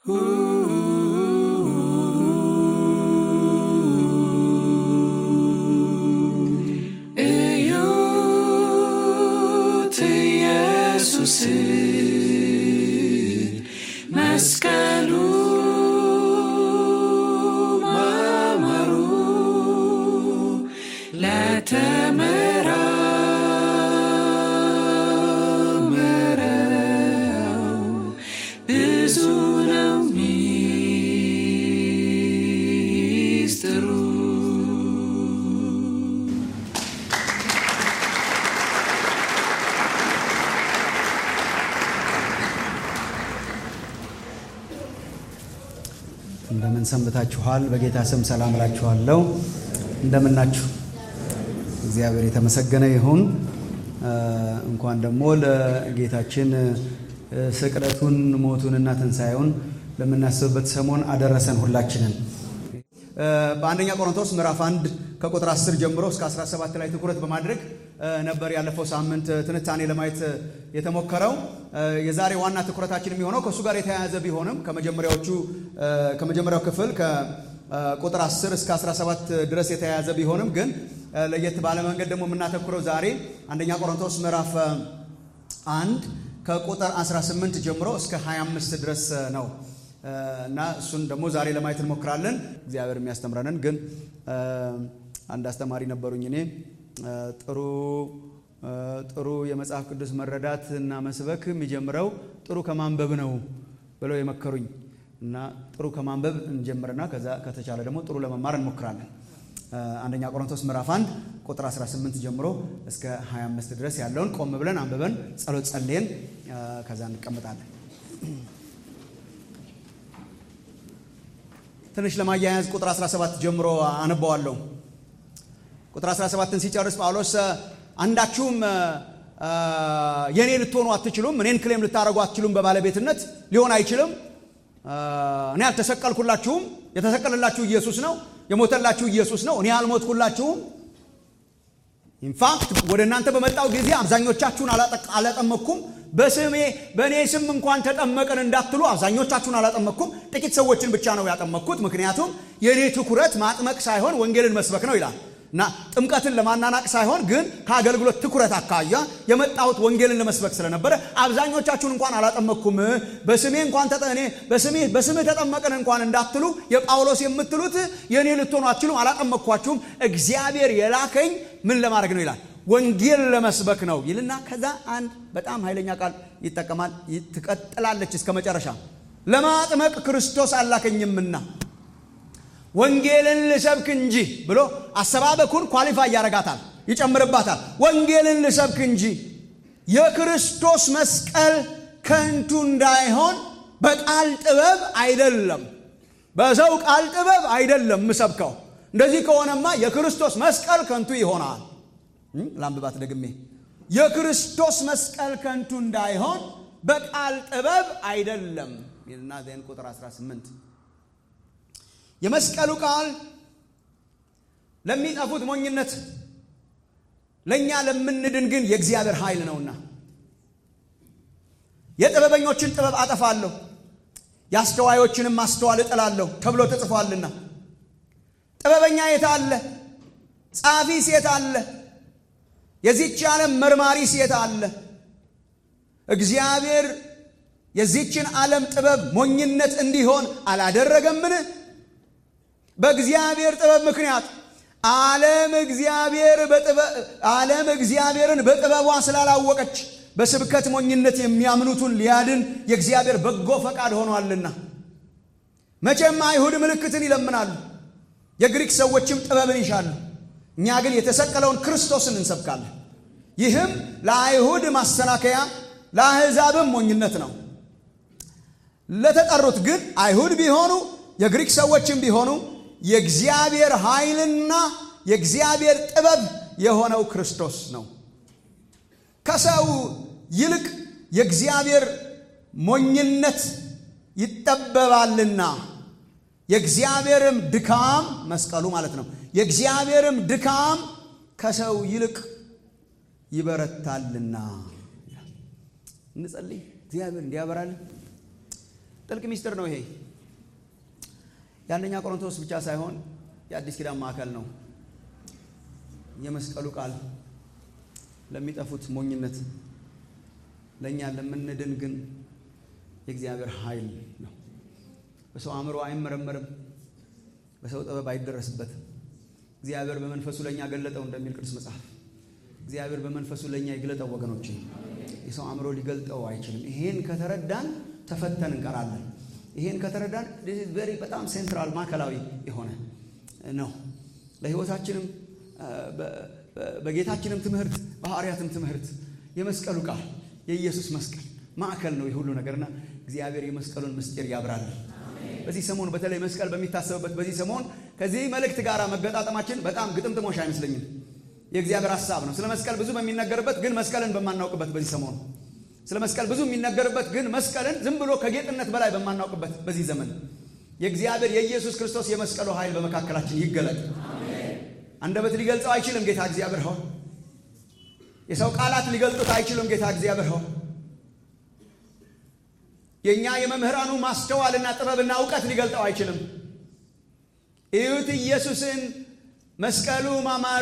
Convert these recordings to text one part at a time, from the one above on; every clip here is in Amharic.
እዩት ኢየሱስን መስቀሉ ማማሩ ለተመራመረው ብዙ ነው ሚስጥሩ። እንደምን ሰንብታችኋል? በጌታ ስም ሰላም እላችኋለሁ። እንደምናችሁ እግዚአብሔር የተመሰገነ ይሁን። እ እንኳን ደግሞ ለጌታችን እ ስቅለቱን ሞቱንና ትንሣኤውን ለምናስብበት ሰሞን አደረሰን ሁላችንን። እ በአንደኛ ቆሮንቶስ ምዕራፍ 1 ከቁጥር 10 ጀምሮ እስከ 17 ላይ ትኩረት በማድረግ እ ነበር ያለፈው ሳምንት ትንታኔ ለማየት የተሞከረው። እ የዛሬ ዋና ትኩረታችን የሚሆነው ከእሱ ጋር የተያያዘ ቢሆንም ከመጀመሪያዎቹ እ ከመጀመሪያው ክፍል ከቁጥር 10 እስከ 17 ድረስ የተያያዘ ቢሆንም ግን እ ለየት ባለ መንገድ ደግሞ የምናተኩረው ዛሬ አንደኛ ቆሮንቶስ ምዕራፍ አንድ ከቁጥር 18 ጀምሮ እስከ 25 ድረስ ነው እ እና እሱን ደግሞ ዛሬ ለማየት እንሞክራለን። እግዚአብሔር የሚያስተምረንን ግን እ አንድ አስተማሪ ነበሩኝ እኔ እ ጥሩ እ ጥሩ የመጽሐፍ ቅዱስ መረዳት እና መስበክ የሚጀምረው ጥሩ ከማንበብ ነው ብለው የመከሩኝ እና ጥሩ ከማንበብ እንጀምርና ከዛ ከተቻለ ደግሞ ጥሩ ለመማር እንሞክራለን። እ አንደኛ ቆሮንቶስ ምዕራፍ 1 ቁጥር 18 ጀምሮ እስከ 25 ድረስ ያለውን ቆም ብለን አንብበን ጸሎት ጸልየን እ ከዛ እንቀመጣለን። ትንሽ ለማያያዝ ቁጥር 17 ጀምሮ አነበዋለሁ። ቁጥር 17ን ሲጨርስ ጳውሎስ አንዳችሁም እ የኔ ልትሆኑ አትችሉም፣ እኔን ክሌም ልታደርጉ አትችሉም፣ በባለቤትነት ሊሆን አይችልም። እ እኔ አልተሰቀልኩላችሁም፣ የተሰቀለላችሁ ኢየሱስ ነው። የሞተላችሁ ኢየሱስ ነው። እኔ አልሞትኩላችሁም። ኢንፋክት ወደ እናንተ በመጣው ጊዜ አብዛኞቻችሁን አላጠቅ- አላጠመቅኩም። በስሜ በእኔ ስም እንኳን ተጠመቅን እንዳትሉ አብዛኞቻችሁን አላጠመቅኩም። ጥቂት ሰዎችን ብቻ ነው ያጠመቅኩት። ምክንያቱም የእኔ ትኩረት ማጥመቅ ሳይሆን ወንጌልን መስበክ ነው ይላል እና ጥምቀትን ለማናናቅ ሳይሆን ግን ከአገልግሎት ትኩረት አካያ የመጣሁት ወንጌልን ለመስበክ ስለነበረ አብዛኞቻችሁን እንኳን አላጠመቅኩም። በስሜ እንኳን ተጠ- እኔ በስሜ በስምህ ተጠመቅን እንኳን እንዳትሉ የጳውሎስ የምትሉት የእኔ ልትሆኑ አትችሉም፣ አላጠመቅኳችሁም። እግዚአብሔር የላከኝ ምን ለማድረግ ነው ይላል ወንጌል ለመስበክ ነው ይልና ከዛ አንድ በጣም ኃይለኛ ቃል ይጠቀማል። ይ- ትቀጥላለች እስከ መጨረሻ ለማጥመቅ ክርስቶስ አላከኝምና ወንጌልን ልሰብክ እንጂ ብሎ አሰባበኩን ኳሊፋይ ያደርጋታል፣ ይጨምርባታል። ወንጌልን ልሰብክ እንጂ የክርስቶስ መስቀል ከንቱ እንዳይሆን በቃል ጥበብ አይደለም፣ በሰው ቃል ጥበብ አይደለም ምሰብከው። እንደዚህ ከሆነማ የክርስቶስ መስቀል ከንቱ ይሆናል። እም፣ ላንብባት ደግሜ። የክርስቶስ መስቀል ከንቱ እንዳይሆን በቃል ጥበብ አይደለም ይልና ዜን ቁጥር 18 የመስቀሉ ቃል ለሚጠፉት ሞኝነት ለእኛ ለምንድን ግን የእግዚአብሔር ኃይል ነውና የጥበበኞችን ጥበብ አጠፋለሁ የአስተዋዮችንም ማስተዋል እጥላለሁ ተብሎ ተጽፏልና ጥበበኛ የት አለ ጻፊ ሴት አለ የዚች ዓለም መርማሪ ሴት አለ እግዚአብሔር የዚችን ዓለም ጥበብ ሞኝነት እንዲሆን አላደረገምን በእግዚአብሔር ጥበብ ምክንያት ዓለም እግዚአብሔር በጥበብ ዓለም እግዚአብሔርን በጥበቧ ስላላወቀች በስብከት ሞኝነት የሚያምኑትን ሊያድን የእግዚአብሔር በጎ ፈቃድ ሆኗልና። መቼም አይሁድ ምልክትን ይለምናሉ፣ የግሪክ ሰዎችም ጥበብን ይሻሉ። እኛ ግን የተሰቀለውን ክርስቶስን እንሰብካለን። ይህም ለአይሁድ ማሰናከያ ለአሕዛብም ሞኝነት ነው። ለተጠሩት ግን አይሁድ ቢሆኑ የግሪክ ሰዎችም ቢሆኑ የእግዚአብሔር ኃይልና የእግዚአብሔር ጥበብ የሆነው ክርስቶስ ነው። ከሰው ይልቅ የእግዚአብሔር ሞኝነት ይጠበባልና የእግዚአብሔርም ድካም መስቀሉ ማለት ነው። የእግዚአብሔርም ድካም ከሰው ይልቅ ይበረታልና። እንጸልይ። እግዚአብሔር እንዲያበራልን ጥልቅ ሚስጥር ነው ይሄ። የአንደኛ ቆሮንቶስ ብቻ ሳይሆን የአዲስ ኪዳን ማዕከል ነው። የመስቀሉ ቃል ለሚጠፉት ሞኝነት፣ ለእኛ ለምንድን ግን የእግዚአብሔር ኃይል ነው። በሰው አእምሮ አይመረመርም፣ በሰው ጥበብ አይደረስበትም። እግዚአብሔር በመንፈሱ ለእኛ ገለጠው እንደሚል ቅዱስ መጽሐፍ እግዚአብሔር በመንፈሱ ለእኛ ይግለጠው ወገኖች። የሰው አእምሮ ሊገልጠው አይችልም። ይሄን ከተረዳን ተፈተን እንቀራለን። ይሄን ከተረዳን ቨሪ በጣም ሴንትራል ማዕከላዊ የሆነ ነው ለሕይወታችንም በጌታችንም ትምህርት በሐዋርያትም ትምህርት የመስቀሉ ቃል የኢየሱስ መስቀል ማዕከል ነው የሁሉ ነገርና እግዚአብሔር የመስቀሉን ምስጢር ያብራል። በዚህ ሰሞን በተለይ መስቀል በሚታሰብበት በዚህ ሰሞን ከዚህ መልእክት ጋር መገጣጠማችን በጣም ግጥምጥሞሽ አይመስለኝም። የእግዚአብሔር ሀሳብ ነው። ስለ መስቀል ብዙ በሚነገርበት ግን መስቀልን በማናውቅበት በዚህ ሰሞን ስለ መስቀል ብዙ የሚነገርበት ግን መስቀልን ዝም ብሎ ከጌጥነት በላይ በማናውቅበት በዚህ ዘመን የእግዚአብሔር የኢየሱስ ክርስቶስ የመስቀሉ ኃይል በመካከላችን ይገለጥ። አንደበት ሊገልጸው አይችልም ጌታ እግዚአብሔር ሆይ። የሰው ቃላት ሊገልጡት አይችሉም ጌታ እግዚአብሔር ሆይ። የእኛ የመምህራኑ ማስተዋልና ጥበብና እውቀት ሊገልጠው አይችልም። እዩት ኢየሱስን መስቀሉ ማማሩ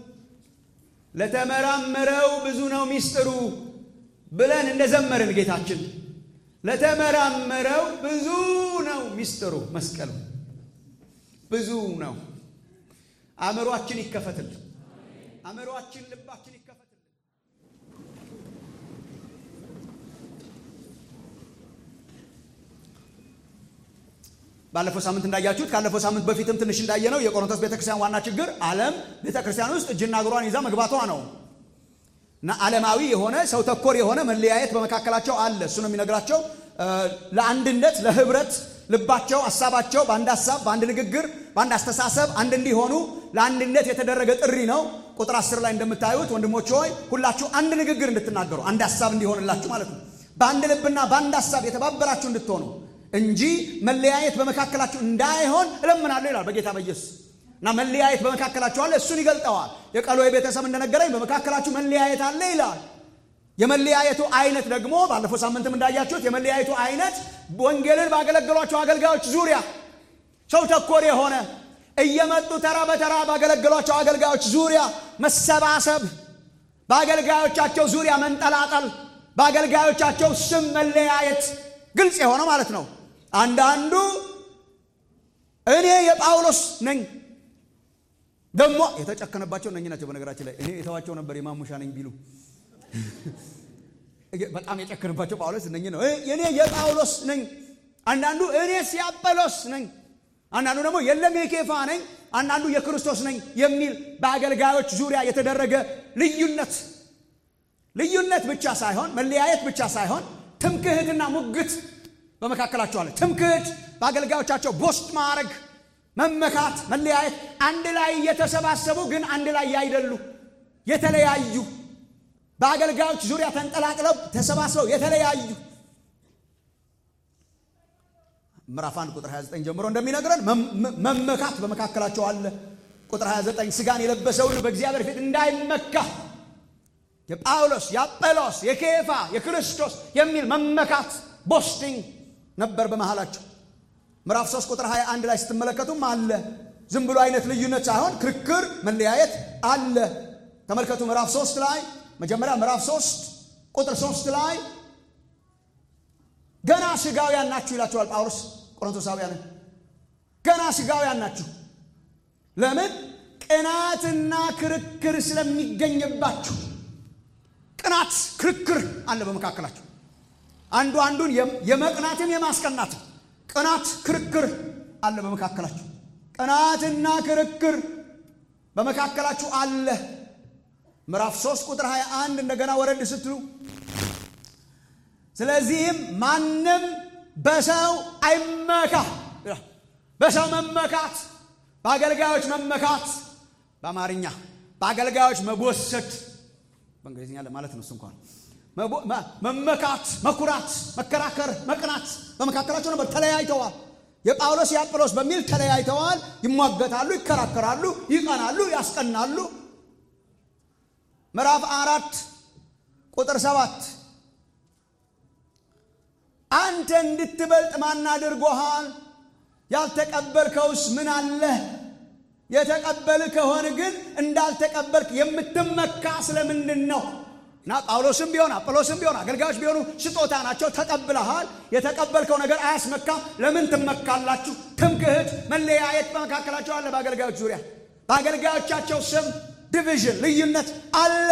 ለተመራመረው ብዙ ነው ሚስጥሩ ብለን እንደዘመርን ጌታችን ለተመራመረው ብዙ ነው ሚስጥሩ መስቀሉ ብዙ ነው። አእምሯችን ይከፈትል። አእምሯችን ልባችን ይከፈትል። ባለፈው ሳምንት እንዳያችሁት ካለፈው ሳምንት በፊትም ትንሽ እንዳየነው የቆሮንቶስ ቤተክርስቲያን ዋና ችግር ዓለም ቤተክርስቲያን ውስጥ እጅና እግሯን ይዛ መግባቷ ነው እና ዓለማዊ የሆነ ሰው ተኮር የሆነ መለያየት በመካከላቸው አለ። እሱ ነው የሚነግራቸው። ለአንድነት ለህብረት ልባቸው ሀሳባቸው በአንድ ሀሳብ በአንድ ንግግር በአንድ አስተሳሰብ አንድ እንዲሆኑ ለአንድነት የተደረገ ጥሪ ነው። ቁጥር አስር ላይ እንደምታዩት ወንድሞች ሆይ ሁላችሁ አንድ ንግግር እንድትናገሩ አንድ ሀሳብ እንዲሆንላችሁ ማለት ነው። በአንድ ልብና በአንድ ሀሳብ የተባበራችሁ እንድትሆኑ እንጂ መለያየት በመካከላችሁ እንዳይሆን እለምናለሁ ይላል በጌታ በኢየሱስ እና መለያየት በመካከላችሁ አለ። እሱን ይገልጠዋል። የቀሎዌ ቤተሰብ እንደነገረኝ በመካከላችሁ መለያየት አለ ይላል። የመለያየቱ አይነት ደግሞ ባለፈው ሳምንትም እንዳያችሁት የመለያየቱ አይነት ወንጌልን ባገለገሏቸው አገልጋዮች ዙሪያ ሰው ተኮር የሆነ እየመጡ ተራ በተራ ባገለገሏቸው አገልጋዮች ዙሪያ መሰባሰብ፣ በአገልጋዮቻቸው ዙሪያ መንጠላጠል፣ በአገልጋዮቻቸው ስም መለያየት ግልጽ የሆነ ማለት ነው። አንዳንዱ እኔ የጳውሎስ ነኝ ደግሞ የተጨከነባቸው እነኝ ናቸው። በነገራችን ላይ እኔ የተዋቸው ነበር የማሙሻ ነኝ ቢሉ በጣም የጨከነባቸው ጳውሎስ እነኝ ነው። እኔ የጳውሎስ ነኝ። አንዳንዱ እኔስ የአጵሎስ ነኝ። አንዳንዱ ደግሞ የለም የኬፋ ነኝ፣ አንዳንዱ የክርስቶስ ነኝ የሚል በአገልጋዮች ዙሪያ የተደረገ ልዩነት ልዩነት ብቻ ሳይሆን መለያየት ብቻ ሳይሆን ትምክህትና ሙግት በመካከላቸው አለ። ትምክህት በአገልጋዮቻቸው ቦስት ማድረግ፣ መመካት፣ መለያየት፣ አንድ ላይ እየተሰባሰቡ ግን አንድ ላይ ያይደሉ የተለያዩ በአገልጋዮች ዙሪያ ተንጠላጥለው ተሰባስበው የተለያዩ ምዕራፍ 1 ቁጥር 29 ጀምሮ እንደሚነግረን መመካት በመካከላቸው አለ። ቁጥር 29 ስጋን የለበሰውን በእግዚአብሔር ፊት እንዳይመካ የጳውሎስ የአጴሎስ የኬፋ የክርስቶስ የሚል መመካት ቦስቲንግ ነበር በመሃላቸው። ምዕራፍ 3 ቁጥር 21 ላይ ስትመለከቱም አለ። ዝም ብሎ አይነት ልዩነት ሳይሆን ክርክር፣ መለያየት አለ። ተመልከቱ ምዕራፍ 3 ላይ መጀመሪያ ምዕራፍ 3 ቁጥር 3 ላይ ገና ስጋውያን ናችሁ ይላችኋል ጳውሎስ ቆሮንቶሳውያንን። ገና ስጋውያን ናችሁ። ለምን? ቅናትና ክርክር ስለሚገኝባችሁ ቅናት ክርክር አለ በመካከላችሁ። አንዱ አንዱን የመቅናትም የማስቀናትም ቅናት ክርክር አለ በመካከላችሁ። ቅናትና ክርክር በመካከላችሁ አለ። ምዕራፍ 3 ቁጥር 21 እንደገና ወረድ ስትሉ ስለዚህም ማንም በሰው አይመካ። በሰው መመካት፣ በአገልጋዮች መመካት፣ በአማርኛ በአገልጋዮች መቦሰት በእንግሊዝኛ ለማለት ነው። እሱ እንኳን መመካት፣ መኩራት፣ መከራከር፣ መቅናት በመካከላቸው ነበር። ተለያይተዋል። የጳውሎስ የአጵሎስ በሚል ተለያይተዋል። ይሟገታሉ፣ ይከራከራሉ፣ ይቀናሉ፣ ያስቀናሉ። ምዕራፍ አራት ቁጥር ሰባት አንተ እንድትበልጥ ማን አድርጎሃል? ያልተቀበልከውስ ምን አለህ? የተቀበል ከሆን ግን እንዳልተቀበልክ የምትመካ ስለምንድን ነው? እና ጳውሎስም ቢሆን አጵሎስም ቢሆን አገልጋዮች ቢሆኑ ስጦታ ናቸው። ተቀብለሃል። የተቀበልከው ነገር አያስመካም። ለምን ትመካላችሁ? ትምክህት፣ መለያየት በመካከላቸው አለ። በአገልጋዮች ዙሪያ በአገልጋዮቻቸው ስም ዲቪዥን፣ ልዩነት አለ።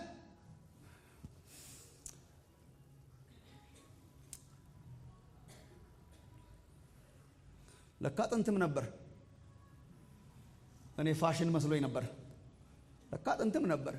ለካ ጥንትም ነበር። እኔ ፋሽን መስሎኝ ነበር። ለካ ጥንትም ነበር።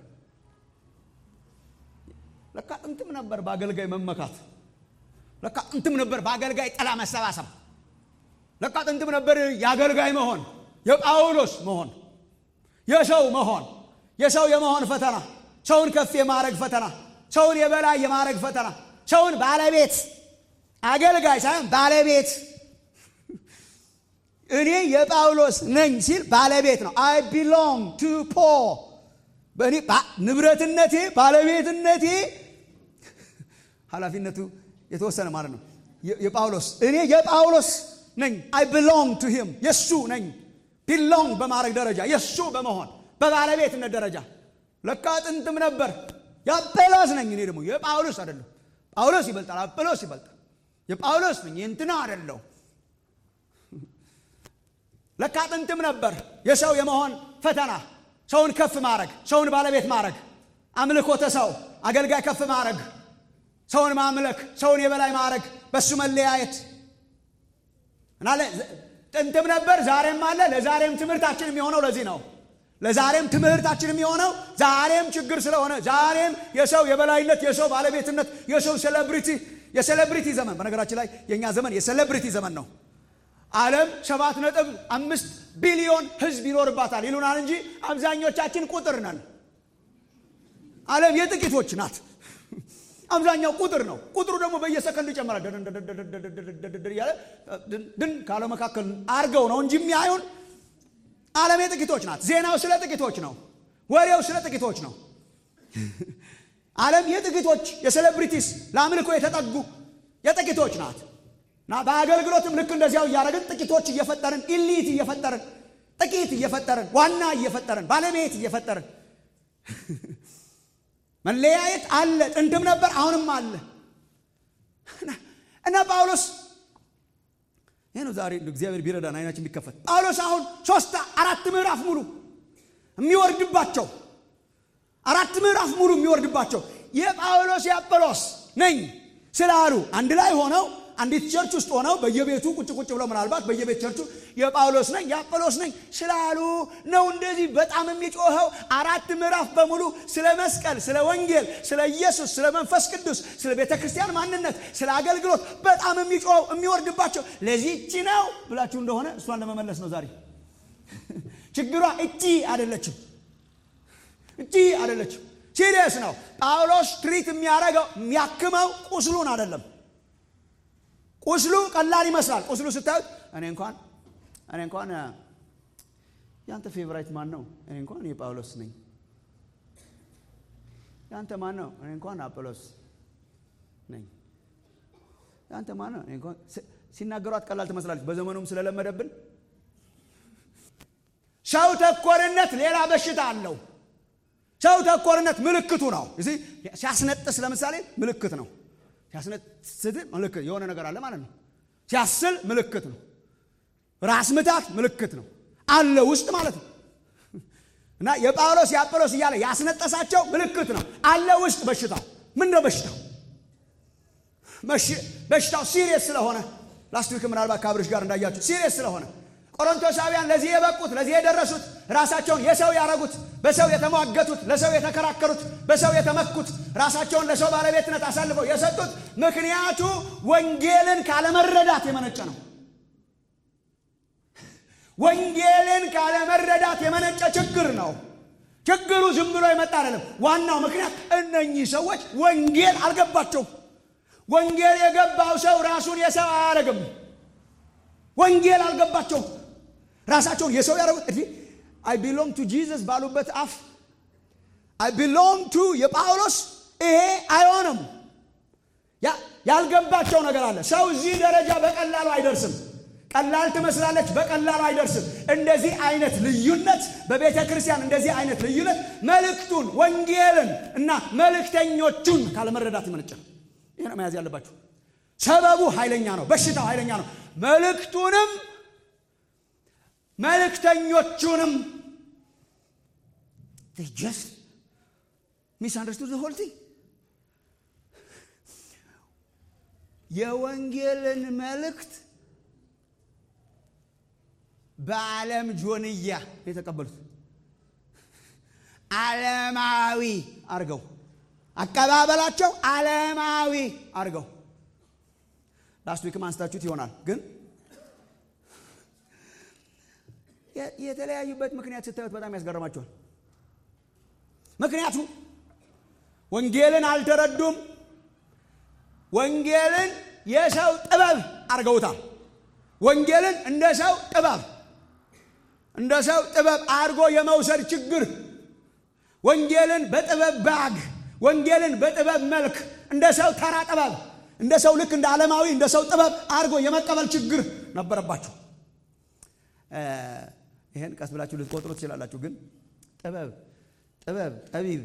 ለካ ጥንትም ነበር በአገልጋይ መመካት። ለካ ጥንትም ነበር በአገልጋይ ጥላ መሰባሰብ። ለካ ጥንትም ነበር የአገልጋይ መሆን፣ የጳውሎስ መሆን፣ የሰው መሆን፣ የሰው የመሆን ፈተና፣ ሰውን ከፍ የማድረግ ፈተና፣ ሰውን የበላይ የማድረግ ፈተና፣ ሰውን ባለቤት አገልጋይ ሳይሆን ባለቤት እኔ የጳውሎስ ነኝ ሲል ባለቤት ነው። አይ ቢሎንግ ቱ ፖል በእኔ ንብረትነቴ ባለቤትነቴ ኃላፊነቱ የተወሰነ ማለት ነው። የጳውሎስ እኔ የጳውሎስ ነኝ። አይ ቢሎንግ ቱ ሂም የእሱ ነኝ። ቢሎንግ በማድረግ ደረጃ የእሱ በመሆን በባለቤትነት ደረጃ ለካ ጥንትም ነበር የአጵሎስ ነኝ። እኔ ደግሞ የጳውሎስ አይደለሁ። ጳውሎስ ይበልጣል፣ አጵሎስ ይበልጣል። የጳውሎስ ነኝ የእንትና አይደለሁ። ለካ ጥንትም ነበር የሰው የመሆን ፈተና፣ ሰውን ከፍ ማድረግ፣ ሰውን ባለቤት ማድረግ፣ አምልኮተ ሰው አገልጋይ ከፍ ማድረግ፣ ሰውን ማምለክ፣ ሰውን የበላይ ማድረግ፣ በሱ መለያየት እና ጥንትም ነበር ዛሬም አለ። ለዛሬም ትምህርታችን የሚሆነው ለዚህ ነው። ለዛሬም ትምህርታችን የሚሆነው ዛሬም ችግር ስለሆነ ዛሬም የሰው የበላይነት፣ የሰው ባለቤትነት፣ የሰው ሴሌብሪቲ የሴሌብሪቲ ዘመን በነገራችን ላይ የእኛ ዘመን የሴሌብሪቲ ዘመን ነው። ዓለም ሰባት ነጥብ አምስት ቢሊዮን ሕዝብ ይኖርባታል ይሉናል እንጂ አብዛኞቻችን ቁጥር ነን። ዓለም የጥቂቶች ናት። አብዛኛው ቁጥር ነው። ቁጥሩ ደግሞ በየሰከንዱ ይጨምራል እያለ ድን ካለ መካከል አርገው ነው እንጂ የሚያዩን ዓለም የጥቂቶች ናት። ዜናው ስለ ጥቂቶች ነው። ወሬው ስለ ጥቂቶች ነው። ዓለም የጥቂቶች የሴሌብሪቲስ ለአምልኮ የተጠጉ የጥቂቶች ናት። እና በአገልግሎትም ልክ እንደዚያው እያደረግን ጥቂቶች እየፈጠርን ኢሊት እየፈጠርን ጥቂት እየፈጠርን ዋና እየፈጠርን ባለቤት እየፈጠርን መለያየት አለ። ጥንትም ነበር፣ አሁንም አለ እና ጳውሎስ ይህ ነው ዛሬ እግዚአብሔር ቢረዳን አይናችን ቢከፈት ጳውሎስ አሁን ሶስት አራት ምዕራፍ ሙሉ የሚወርድባቸው አራት ምዕራፍ ሙሉ የሚወርድባቸው የጳውሎስ የአጵሎስ ነኝ ስላሉ አንድ ላይ ሆነው አንዲት ቸርች ውስጥ ሆነው በየቤቱ ቁጭ ቁጭ ብለው ምናልባት በየቤት ቸርቹ የጳውሎስ ነኝ የአጵሎስ ነኝ ስላሉ ነው እንደዚህ በጣም የሚጮኸው። አራት ምዕራፍ በሙሉ ስለ መስቀል፣ ስለ ወንጌል፣ ስለ ኢየሱስ፣ ስለ መንፈስ ቅዱስ፣ ስለ ቤተ ክርስቲያን ማንነት፣ ስለ አገልግሎት በጣም የሚጮኸው የሚወርድባቸው ለዚህች ነው ብላችሁ እንደሆነ እሷን ለመመለስ ነው ዛሬ። ችግሯ እቺ አይደለችም፣ እቺ አይደለችም። ሲሪየስ ነው። ጳውሎስ ትሪት የሚያደርገው የሚያክመው ቁስሉን አይደለም። ቁስሉ ቀላል ይመስላል። ቁስሉ ስታዩት እኔ እንኳን እኔ እንኳን ያንተ ፌቨራይት ማን ነው? እኔ እንኳን የጳውሎስ ነኝ። ያንተ ማን ነው? እኔ እንኳን አጵሎስ ነኝ። ያንተ ማን ነው? እኔ እንኳን ሲናገሯት ቀላል ትመስላለች። በዘመኑም ስለለመደብን ሰው ተኮርነት ሌላ በሽታ አለው። ሰው ተኮርነት ምልክቱ ነው። እዚህ ሲያስነጥስ ለምሳሌ ምልክት ነው። ሲያስነጥስ ምልክት የሆነ ነገር አለ ማለት ነው። ሲያስል ምልክት ነው። ራስ ምታት ምልክት ነው አለ ውስጥ ማለት ነው። እና የጳውሎስ የአጵሎስ እያለ ያስነጠሳቸው ምልክት ነው አለ ውስጥ በሽታው ምን ነው በሽታው? በሽታው ሲሪየስ ስለሆነ ላስት ዊክ ምናልባት ከአብርሽ ጋር እንዳያችሁ ሲሪየስ ስለሆነ ቆሮንቶሳውያን ለዚህ የበቁት ለዚህ የደረሱት ራሳቸውን የሰው ያረጉት በሰው የተሟገቱት ለሰው የተከራከሩት በሰው የተመኩት ራሳቸውን ለሰው ባለቤትነት አሳልፈው የሰጡት ምክንያቱ ወንጌልን ካለመረዳት የመነጨ ነው። ወንጌልን ካለመረዳት የመነጨ ችግር ነው። ችግሩ ዝም ብሎ የመጣ አይደለም። ዋናው ምክንያት እነኚህ ሰዎች ወንጌል አልገባቸውም። ወንጌል የገባው ሰው ራሱን የሰው አያረግም። ወንጌል አልገባቸውም። ራሳቸውን የሰው ያደረጉት እንዲህ አይ ቢሎንግ ቱ ጂዘስ ባሉበት አፍ አይ ቢሎንግ ቱ የጳውሎስ ይሄ አይሆንም። ያ ያልገባቸው ነገር አለ። ሰው እዚህ ደረጃ በቀላሉ አይደርስም። ቀላል ትመስላለች፣ በቀላሉ አይደርስም። እንደዚህ አይነት ልዩነት በቤተ ክርስቲያን እንደዚህ አይነት ልዩነት መልእክቱን፣ ወንጌልን እና መልእክተኞቹን ካለመረዳት ይመነጫል። ይህ ነው መያዝ ያለባችሁ። ሰበቡ ኃይለኛ ነው፣ በሽታው ኃይለኛ ነው። መልእክቱንም መልእክተኞቹንም ጀስት ሚስ አንደርስቱድ ሆል ቲንግ የወንጌልን መልእክት በዓለም ጆንያ የተቀበሉት ዓለማዊ አርገው አቀባበላቸው ዓለማዊ አርገው ላስት ዊክም አንስታችሁት ይሆናል። ግን የተለያዩበት ምክንያት ስታዩት በጣም ያስገርማቸዋል። ምክንያቱም ወንጌልን አልተረዱም። ወንጌልን የሰው ጥበብ አድርገውታል። ወንጌልን እንደ ሰው ጥበብ እንደ ሰው ጥበብ አድርጎ የመውሰድ ችግር፣ ወንጌልን በጥበብ ባግ፣ ወንጌልን በጥበብ መልክ እንደ ሰው ተራ ጥበብ፣ እንደ ሰው ልክ እንደ ዓለማዊ እንደ ሰው ጥበብ አድርጎ የመቀበል ችግር ነበረባቸው። ይህን ቀስ ብላችሁ ልትቆጥሩ ትችላላችሁ። ግን ጥበብ ጥበብ ጠቢብ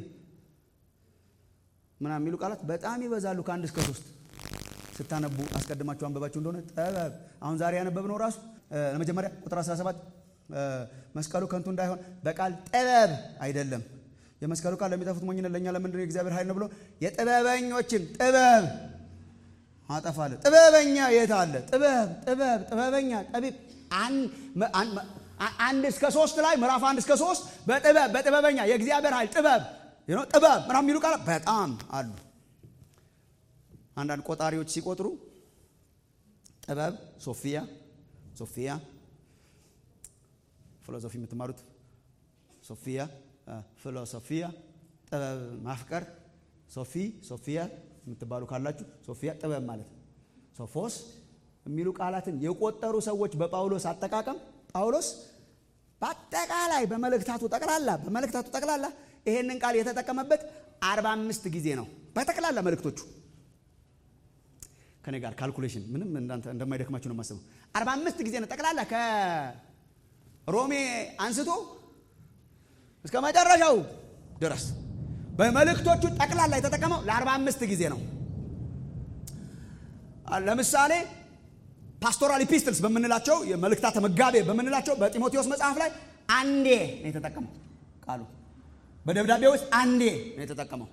ምናምን የሚሉ ቃላት በጣም ይበዛሉ። ከአንድ እስከ ሶስት ስታነቡ አስቀድማችሁ አንበባችሁ እንደሆነ ጥበብ አሁን ዛሬ ያነበብነው ራሱ ለመጀመሪያ ቁጥር 17 መስቀሉ ከንቱ እንዳይሆን በቃል ጥበብ አይደለም። የመስቀሉ ቃል ለሚጠፉት ሞኝነት ለእኛ ለምንድን ነው የእግዚአብሔር ኃይል ነው ብሎ የጥበበኞችን ጥበብ አጠፋለ። ጥበበኛ የት አለ? ጥበብ ጥበብ ጥበበኛ ጠቢብ አንድ እስከ ሶስት ላይ ምዕራፍ አንድ እስከ ሶስት በጥበብ በጥበበኛ የእግዚአብሔር ኃይል ጥበብ ጥበብ ምናምን የሚሉ ቃላት በጣም አሉ። አንዳንድ ቆጣሪዎች ሲቆጥሩ ጥበብ ሶፊያ ሶፊያ ፊሎሶፊ የምትማሩት ሶፊያ ፊሎሶፊያ ጥበብ ማፍቀር ሶፊ ሶፊያ የምትባሉ ካላችሁ ሶፊያ ጥበብ ማለት ነው። ሶፎስ የሚሉ ቃላትን የቆጠሩ ሰዎች በጳውሎስ አጠቃቀም ጳውሎስ በአጠቃላይ በመልእክታቱ ጠቅላላ በመልእክታቱ ጠቅላላ ይሄንን ቃል የተጠቀመበት አርባ አምስት ጊዜ ነው። በጠቅላላ መልእክቶቹ ከኔ ጋር ካልኩሌሽን ምንም እንደማይደክማችሁ ነው የማስበው። አርባ አምስት ጊዜ ነው ጠቅላላ ከሮሜ አንስቶ እስከ መጨረሻው ድረስ በመልእክቶቹ ጠቅላላ የተጠቀመው ለአርባ አምስት ጊዜ ነው። ለምሳሌ ፓስቶራል ኢፒስትልስ በምንላቸው የመልእክታተ መጋቤ በምንላቸው በጢሞቴዎስ መጽሐፍ ላይ አንዴ ነው የተጠቀመው ቃሉ። በደብዳቤ ውስጥ አንዴ ነው የተጠቀመው።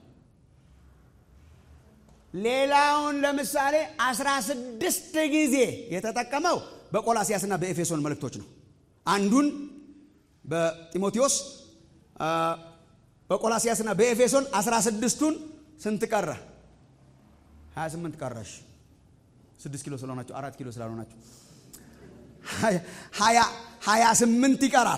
ሌላውን ለምሳሌ አስራ ስድስት ጊዜ የተጠቀመው በቆላሲያስና በኤፌሶን መልእክቶች ነው። አንዱን በጢሞቴዎስ በቆላሲያስና በኤፌሶን አስራ ስድስቱን ስንት ቀረ? ሀያ ስምንት ቀረሽ። ስድስት ኪሎ ስለሆናቸው አራት ኪሎ ስላልሆናቸው ሀያ ስምንት ይቀራል።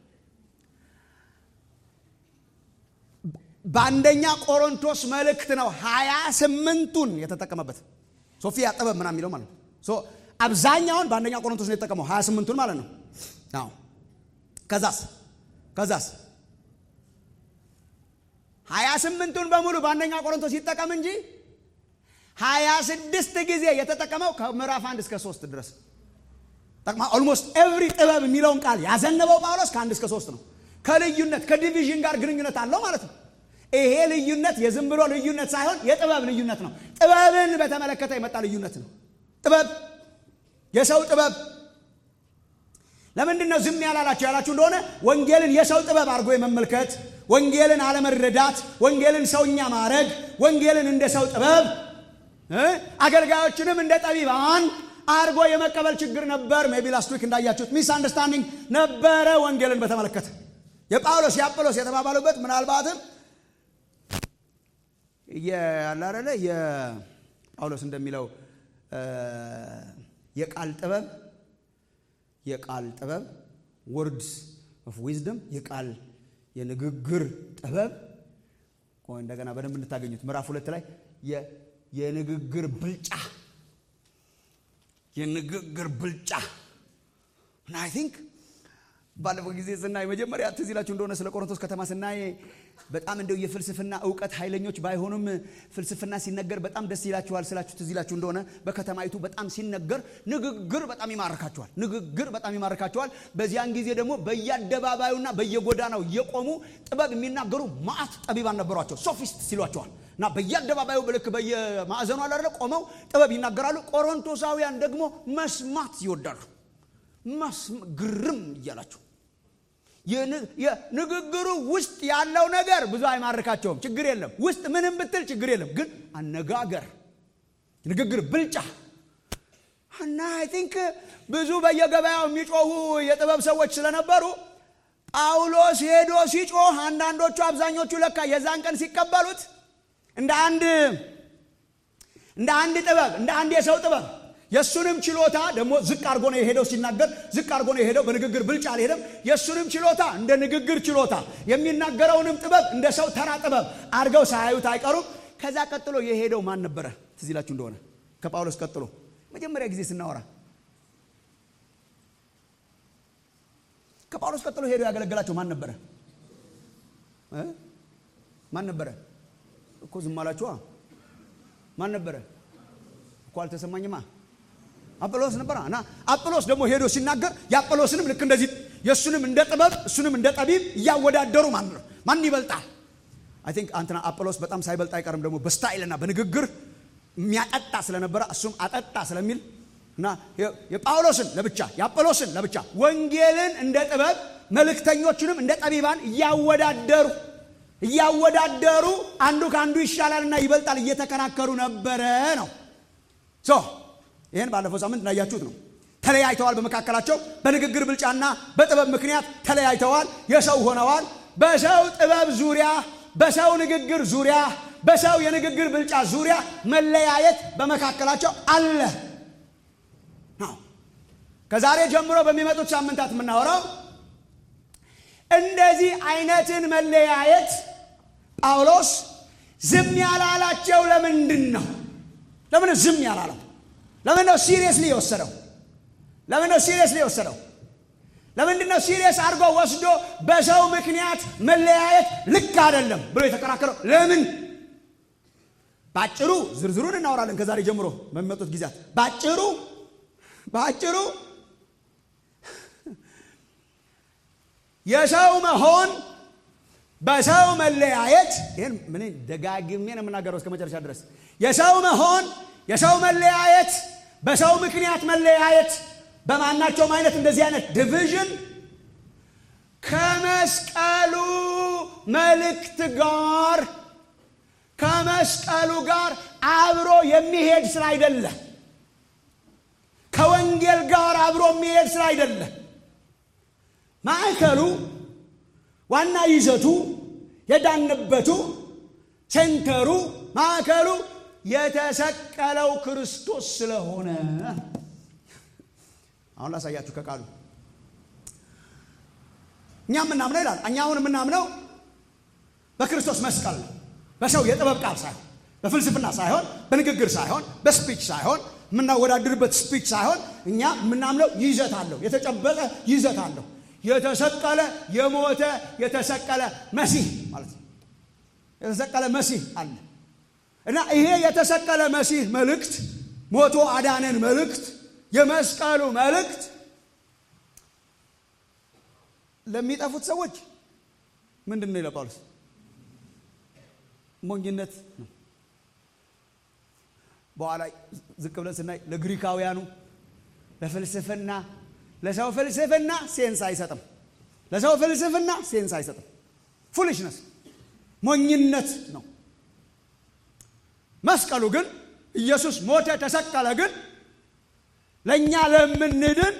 በአንደኛ ቆሮንቶስ መልእክት ነው ሀያ ስምንቱን የተጠቀመበት ሶፊያ ጥበብ ምናምን የሚለው ማለት ነው። አብዛኛውን በአንደኛ ቆሮንቶስ ነው የተጠቀመው ሀያ ስምንቱን ማለት ነው። አዎ ከዛስ ከዛስ ሀያ ስምንቱን በሙሉ በአንደኛ ቆሮንቶስ ይጠቀም እንጂ ሀያ ስድስት ጊዜ የተጠቀመው ከምዕራፍ አንድ እስከ ሶስት ድረስ ጠቅማ ኦልሞስት ኤቭሪ ጥበብ የሚለውን ቃል ያዘነበው ጳውሎስ ከአንድ እስከ ሶስት ነው። ከልዩነት ከዲቪዥን ጋር ግንኙነት አለው ማለት ነው። ይሄ ልዩነት የዝም ብሎ ልዩነት ሳይሆን የጥበብ ልዩነት ነው። ጥበብን በተመለከተ የመጣ ልዩነት ነው። ጥበብ የሰው ጥበብ ለምንድን ነው ዝም ያላላቸው ያላችሁ እንደሆነ ወንጌልን የሰው ጥበብ አድርጎ የመመልከት ወንጌልን አለመረዳት፣ ወንጌልን ሰውኛ ማድረግ፣ ወንጌልን እንደ ሰው ጥበብ አገልጋዮችንም እንደ ጠቢባን አድርጎ የመቀበል ችግር ነበር። ሜቢ ላስት ዊክ እንዳያችሁት ሚስ አንደርስታንዲንግ ነበረ ወንጌልን በተመለከተ የጳውሎስ የአጵሎስ የተባባሉበት ምናልባትም ያላረለ የጳውሎስ እንደሚለው የቃል ጥበብ የቃል ጥበብ ወርድስ ኦፍ ዊዝደም የቃል የንግግር ጥበብ እንደገና በደንብ እንድታገኙት ምዕራፍ ሁለት ላይ የንግግር ብልጫ የንግግር ብልጫ እና አይ ቲንክ ባለፈው ጊዜ ስናይ መጀመሪያ ትዝ ይላችሁ እንደሆነ ስለ ቆሮንቶስ ከተማ ስናይ በጣም እንደው የፍልስፍና እውቀት ኃይለኞች ባይሆኑም ፍልስፍና ሲነገር በጣም ደስ ይላችኋል ስላችሁ ትዝ ይላችሁ እንደሆነ በከተማይቱ በጣም ሲነገር ንግግር በጣም ይማርካቸዋል። ንግግር በጣም ይማርካቸዋል። በዚያን ጊዜ ደግሞ በየአደባባዩና በየጎዳናው እየቆሙ ጥበብ የሚናገሩ ማአት ጠቢባን ነበሯቸው። ሶፊስት ሲሏቸዋል እና በየአደባባዩ ልክ በየማዕዘኑ አላለ ቆመው ጥበብ ይናገራሉ። ቆሮንቶሳውያን ደግሞ መስማት ይወዳሉ። ግርም እያላቸው የንግግሩ ውስጥ ያለው ነገር ብዙ አይማርካቸውም። ችግር የለም ውስጥ ምንም ብትል ችግር የለም። ግን አነጋገር ንግግር ብልጫ እና አይ ቲንክ ብዙ በየገበያው የሚጮሁ የጥበብ ሰዎች ስለነበሩ ጳውሎስ ሄዶ ሲጮህ አንዳንዶቹ አብዛኞቹ ለካ የዛን ቀን ሲቀበሉት እንደ አንድ እንደ አንድ ጥበብ እንደ አንድ የሰው ጥበብ የእሱንም ችሎታ ደግሞ ዝቅ አድርጎ ነው የሄደው ሲናገር ዝቅ አድርጎ ነው የሄደው በንግግር ብልጫ አልሄደም የእሱንም ችሎታ እንደ ንግግር ችሎታ የሚናገረውንም ጥበብ እንደ ሰው ተራ ጥበብ አድርገው ሳያዩት አይቀሩም ከዛ ቀጥሎ የሄደው ማን ነበረ ትዝ ይላችሁ እንደሆነ ከጳውሎስ ቀጥሎ መጀመሪያ ጊዜ ስናወራ ከጳውሎስ ቀጥሎ ሄዶ ያገለገላቸው ማን ነበረ ማን ነበረ እኮ ዝም አላችኋ ማን ነበረ እኮ አልተሰማኝማ አጵሎስ ነበረ እና አጵሎስ ደግሞ ሄዶ ሲናገር የአጵሎስንም ልክ እንደዚህ የእሱንም እንደ ጥበብ እሱንም እንደ ጠቢብ እያወዳደሩ ማን ነው ማን ይበልጣል አይ ቲንክ አንተና አጵሎስ በጣም ሳይበልጥ አይቀርም ደግሞ በስታይልና በንግግር የሚያጠጣ ስለነበረ እሱም አጠጣ ስለሚል እና የጳውሎስን ለብቻ የአጵሎስን ለብቻ ወንጌልን እንደ ጥበብ መልእክተኞቹንም እንደ ጠቢባን እያወዳደሩ እያወዳደሩ አንዱ ከአንዱ ይሻላልና ይበልጣል እየተከራከሩ ነበረ ነው ሶ ይህን ባለፈው ሳምንት እንዳያችሁት ነው ተለያይተዋል በመካከላቸው በንግግር ብልጫና በጥበብ ምክንያት ተለያይተዋል የሰው ሆነዋል በሰው ጥበብ ዙሪያ በሰው ንግግር ዙሪያ በሰው የንግግር ብልጫ ዙሪያ መለያየት በመካከላቸው አለ ነው ከዛሬ ጀምሮ በሚመጡት ሳምንታት የምናወራው እንደዚህ አይነትን መለያየት ጳውሎስ ዝም ያላላቸው ለምንድን ነው ለምን ዝም ያላለው ለምን ነው ሲሪየስሊ የወሰደው ለምን ነው ሲሪየስሊ የወሰደው ለምንድን ነው ሲሪየስ አድርጎ ወስዶ በሰው ምክንያት መለያየት ልክ አይደለም ብሎ የተከራከረው ለምን በአጭሩ ዝርዝሩን እናወራለን ከዛሬ ጀምሮ በሚመጡት ጊዜያት በአጭሩ በአጭሩ የሰው መሆን በሰው መለያየት ይህን ምን ደጋግሜ ነው የምናገረው እስከ መጨረሻ ድረስ የሰው መሆን የሰው መለያየት በሰው ምክንያት መለያየት በማናቸውም አይነት እንደዚህ አይነት ዲቪዥን ከመስቀሉ መልእክት ጋር ከመስቀሉ ጋር አብሮ የሚሄድ ስራ አይደለ ከወንጌል ጋር አብሮ የሚሄድ ስራ አይደለ ማዕከሉ ዋና ይዘቱ የዳንበቱ ሴንተሩ ማዕከሉ የተሰቀለው ክርስቶስ ስለሆነ አሁን ላሳያችሁ ከቃሉ እኛ የምናምነው ይላል እኛ አሁን የምናምነው በክርስቶስ መስቀል ነው በሰው የጥበብ ቃል ሳይሆን በፍልስፍና ሳይሆን በንግግር ሳይሆን በስፒች ሳይሆን የምናወዳድርበት ስፒች ሳይሆን እኛ የምናምነው ይዘት አለው የተጨበጠ ይዘት አለው የተሰቀለ የሞተ የተሰቀለ መሲህ ማለት ነው የተሰቀለ መሲህ አለ እና ይሄ የተሰቀለ መሲህ መልእክት ሞቶ አዳነን መልእክት የመስቀሉ መልእክት ለሚጠፉት ሰዎች ምንድን ነው ይለ ጳውሎስ ሞኝነት ነው በኋላ ዝቅ ብለን ስናይ ለግሪካውያኑ ለፍልስፍና ለሰው ፍልስፍና ሴንስ አይሰጥም ለሰው ፍልስፍና ሴንስ አይሰጥም ፉሊሽነስ ሞኝነት ነው መስቀሉ ግን ኢየሱስ ሞተ ተሰቀለ ግን ለእኛ ለምንድን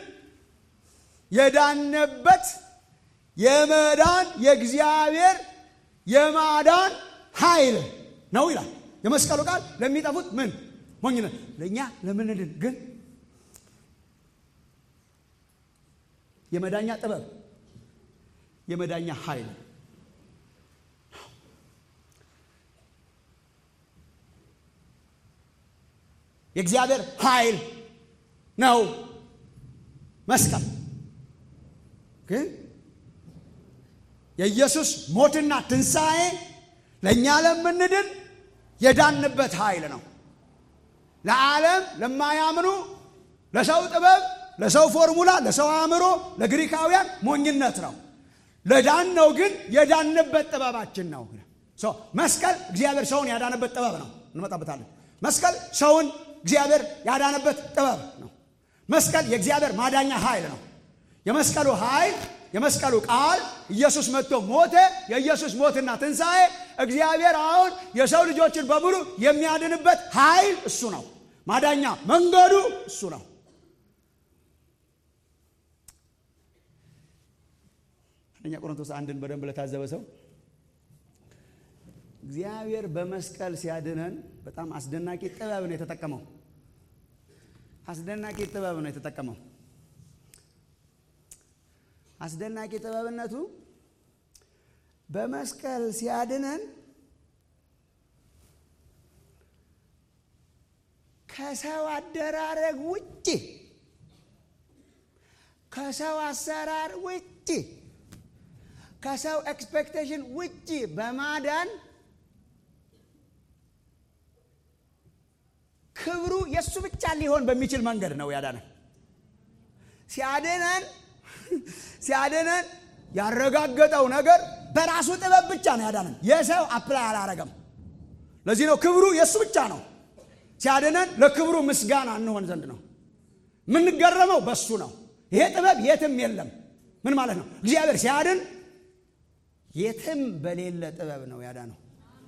የዳነበት የመዳን የእግዚአብሔር የማዳን ኃይል ነው ይላል የመስቀሉ ቃል ለሚጠፉት ምን ሞኝነት ለእኛ ለምንድን ግን የመዳኛ ጥበብ የመዳኛ ኃይል የእግዚአብሔር ኃይል ነው መስቀል ግን የኢየሱስ ሞትና ትንሣኤ ለእኛ ለምንድን የዳንበት ኃይል ነው። ለዓለም ለማያምኑ ለሰው ጥበብ፣ ለሰው ፎርሙላ፣ ለሰው አእምሮ፣ ለግሪካውያን ሞኝነት ነው። ለዳን ነው ግን የዳንበት ጥበባችን ነው። መስቀል እግዚአብሔር ሰውን ያዳነበት ጥበብ ነው። እንመጣበታለን። መስቀል ሰውን እግዚአብሔር ያዳነበት ጥበብ ነው። መስቀል የእግዚአብሔር ማዳኛ ኃይል ነው። የመስቀሉ ኃይል የመስቀሉ ቃል ኢየሱስ መጥቶ ሞተ። የኢየሱስ ሞትና ትንሣኤ እግዚአብሔር አሁን የሰው ልጆችን በሙሉ የሚያድንበት ኃይል እሱ ነው። ማዳኛ መንገዱ እሱ ነው። አንደኛ ቆሮንቶስ አንድን በደንብ ለታዘበ ሰው እግዚአብሔር በመስቀል ሲያድነን በጣም አስደናቂ ጥበብ ነው የተጠቀመው። አስደናቂ ጥበብ ነው የተጠቀመው። አስደናቂ ጥበብነቱ በመስቀል ሲያድነን ከሰው አደራረግ ውጭ ከሰው አሰራር ውጭ ከሰው ኤክስፔክቴሽን ውጭ በማዳን ክብሩ የእሱ ብቻ ሊሆን በሚችል መንገድ ነው ያዳነን። ሲያድነን ሲያድነን ያረጋገጠው ነገር በራሱ ጥበብ ብቻ ነው ያዳነን። የሰው አፕላይ አላረገም። ለዚህ ነው ክብሩ የእሱ ብቻ ነው። ሲያድነን ለክብሩ ምስጋና እንሆን ዘንድ ነው። የምንገረመው በሱ ነው። ይሄ ጥበብ የትም የለም። ምን ማለት ነው? እግዚአብሔር ሲያድን የትም በሌለ ጥበብ ነው ያዳነው።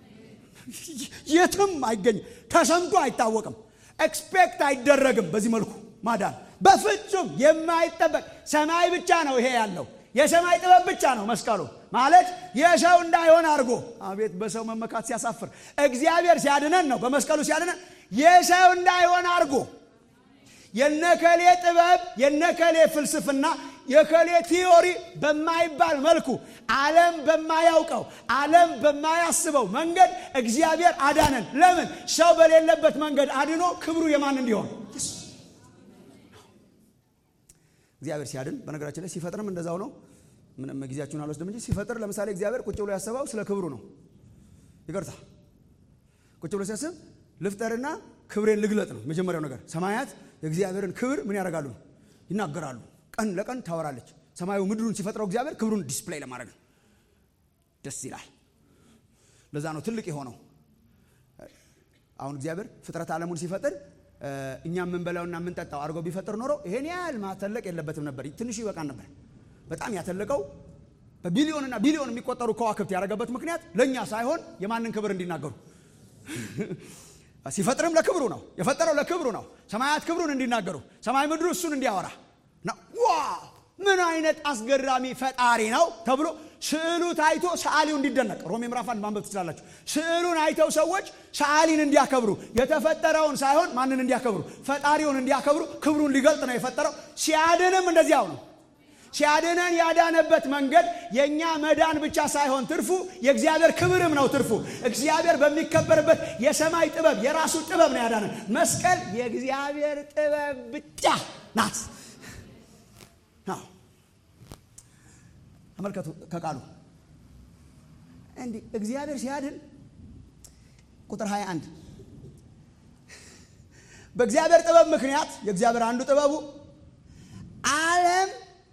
የትም አይገኝም። ተሰምቶ አይታወቅም። ኤክስፔክት አይደረግም። በዚህ መልኩ ማዳን በፍጹም የማይጠበቅ ሰማይ ብቻ ነው ይሄ ያለው የሰማይ ጥበብ ብቻ ነው መስቀሉ ማለት የሰው እንዳይሆን አድርጎ አቤት በሰው መመካት ሲያሳፍር እግዚአብሔር ሲያድነን ነው በመስቀሉ ሲያድነን የሰው እንዳይሆን አድርጎ የነከሌ ጥበብ የነከሌ ፍልስፍና የከሌ ቲዮሪ በማይባል መልኩ ዓለም በማያውቀው ዓለም በማያስበው መንገድ እግዚአብሔር አዳነን ለምን ሰው በሌለበት መንገድ አድኖ ክብሩ የማን እንዲሆን እግዚአብሔር ሲያድን በነገራችን ላይ ሲፈጥርም እንደዛው ነው ምንም ጊዜያችሁን አልወስድም እንጂ ሲፈጥር ለምሳሌ እግዚአብሔር ቁጭ ብሎ ያሰበው ስለ ክብሩ ነው ይቅርታ ቁጭ ብሎ ሲያስብ ልፍጠርና ክብሬን ልግለጥ ነው መጀመሪያው ነገር ሰማያት የእግዚአብሔርን ክብር ምን ያደርጋሉ ይናገራሉ ቀን ለቀን ታወራለች ሰማዩ ምድሩን ሲፈጥረው እግዚአብሔር ክብሩን ዲስፕሌይ ለማድረግ ነው ደስ ይላል ለዛ ነው ትልቅ የሆነው አሁን እግዚአብሔር ፍጥረት ዓለሙን ሲፈጥር እኛ የምንበላውና የምንጠጣው አድርገው ቢፈጥር ኖሮ ይሄን ያህል ማተለቅ የለበትም ነበር ትንሹ ይበቃን ነበር በጣም ያተለቀው በቢሊዮንና ቢሊዮን የሚቆጠሩ ከዋክብት ያደረገበት ምክንያት ለእኛ ሳይሆን የማንን ክብር እንዲናገሩ ሲፈጥርም ለክብሩ ነው የፈጠረው ለክብሩ ነው ሰማያት ክብሩን እንዲናገሩ ሰማይ ምድሩ እሱን እንዲያወራ ዋ ምን አይነት አስገራሚ ፈጣሪ ነው ተብሎ ስዕሉ ታይቶ ሰዓሊው እንዲደነቅ ሮሜ ምዕራፍ አንድ ማንበብ ትችላላችሁ ስዕሉን አይተው ሰዎች ሰዓሊን እንዲያከብሩ የተፈጠረውን ሳይሆን ማንን እንዲያከብሩ ፈጣሪውን እንዲያከብሩ ክብሩን ሊገልጥ ነው የፈጠረው ሲያድንም እንደዚያው ነው ሲያድነን ያዳነበት መንገድ የእኛ መዳን ብቻ ሳይሆን ትርፉ የእግዚአብሔር ክብርም ነው ትርፉ እግዚአብሔር በሚከበርበት የሰማይ ጥበብ የራሱ ጥበብ ነው ያዳነን መስቀል የእግዚአብሔር ጥበብ ብቻ ናት ተመልከቱ ከቃሉ እንዲህ እግዚአብሔር ሲያድን ቁጥር 21 በእግዚአብሔር ጥበብ ምክንያት የእግዚአብሔር አንዱ ጥበቡ ዓለም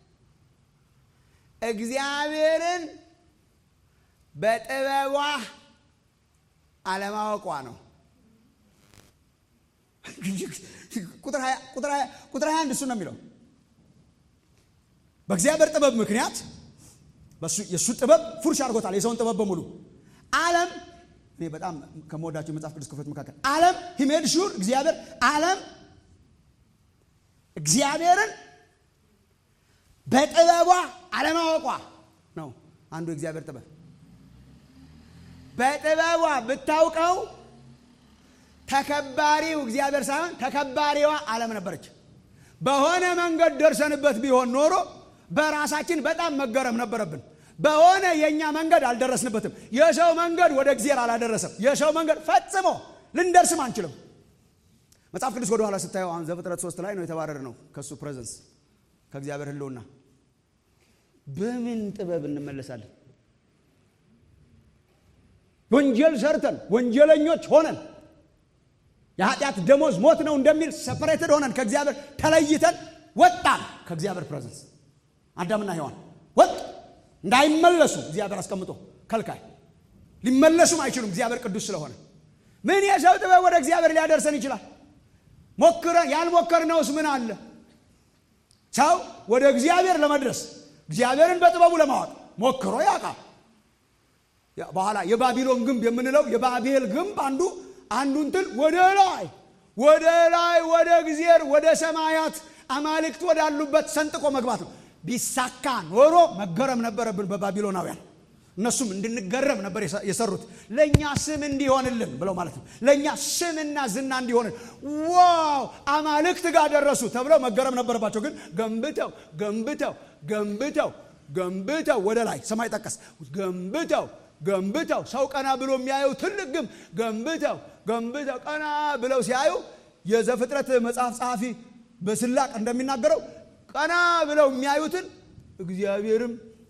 እግዚአብሔርን በጥበቧ አለማወቋ ነው ቁጥር 21 እሱ ነው የሚለው በእግዚአብሔር ጥበብ ምክንያት የእሱ ጥበብ ፉርሽ አድርጎታል የሰውን ጥበብ በሙሉ ዓለም እኔ በጣም ከመወዳቸው የመጽሐፍ ቅዱስ ክፍሎች መካከል ዓለም ሂሜድ ሹር እግዚአብሔር ዓለም እግዚአብሔርን በጥበቧ አለማወቋ ነው አንዱ የእግዚአብሔር ጥበብ በጥበቧ ብታውቀው ተከባሪው እግዚአብሔር ሳይሆን ተከባሪዋ ዓለም ነበረች በሆነ መንገድ ደርሰንበት ቢሆን ኖሮ በራሳችን በጣም መገረም ነበረብን በሆነ የእኛ መንገድ አልደረስንበትም የሰው መንገድ ወደ እግዚአብሔር አላደረሰም የሰው መንገድ ፈጽሞ ልንደርስም አንችልም መጽሐፍ ቅዱስ ወደ ኋላ ስታየው አሁን ዘፍጥረት ሶስት ላይ ነው የተባረር ነው ከእሱ ፕሬዘንስ ከእግዚአብሔር ህልውና በምን ጥበብ እንመለሳለን ወንጀል ሰርተን ወንጀለኞች ሆነን የኃጢአት ደሞዝ ሞት ነው እንደሚል ሰፐሬትድ ሆነን ከእግዚአብሔር ተለይተን ወጣን ከእግዚአብሔር ፕሬዘንስ አዳምና ሔዋን ወጥ እንዳይመለሱ እግዚአብሔር አስቀምጦ ከልካይ ሊመለሱም አይችሉም እግዚአብሔር ቅዱስ ስለሆነ ምን የሰው ጥበብ ወደ እግዚአብሔር ሊያደርሰን ይችላል ሞክረን ያልሞከርነውስ ምን አለ ሰው ወደ እግዚአብሔር ለመድረስ እግዚአብሔርን በጥበቡ ለማወቅ ሞክሮ ያውቃል በኋላ የባቢሎን ግንብ የምንለው የባቤል ግንብ አንዱ አንዱ እንትን ወደ ላይ ወደ ላይ ወደ እግዚአብሔር ወደ ሰማያት አማልክት ወዳሉበት ሰንጥቆ መግባት ነው ቢሳካ ኖሮ መገረም ነበረብን በባቢሎናውያን እነሱም እንድንገረም ነበር የሰሩት ለእኛ ስም እንዲሆንልን ብለው ማለት ነው ለእኛ ስምና ዝና እንዲሆንን ዋው አማልክት ጋር ደረሱ ተብለው መገረም ነበረባቸው ግን ገንብተው ገንብተው ገንብተው ገንብተው ወደ ላይ ሰማይ ጠቀስ ገንብተው ገንብተው ሰው ቀና ብሎ የሚያየው ትልቅ ግንብ ገንብተው ገንብተው ቀና ብለው ሲያዩ የዘፍጥረት መጽሐፍ ጸሐፊ በስላቅ እንደሚናገረው ቀና ብለው የሚያዩትን እግዚአብሔርም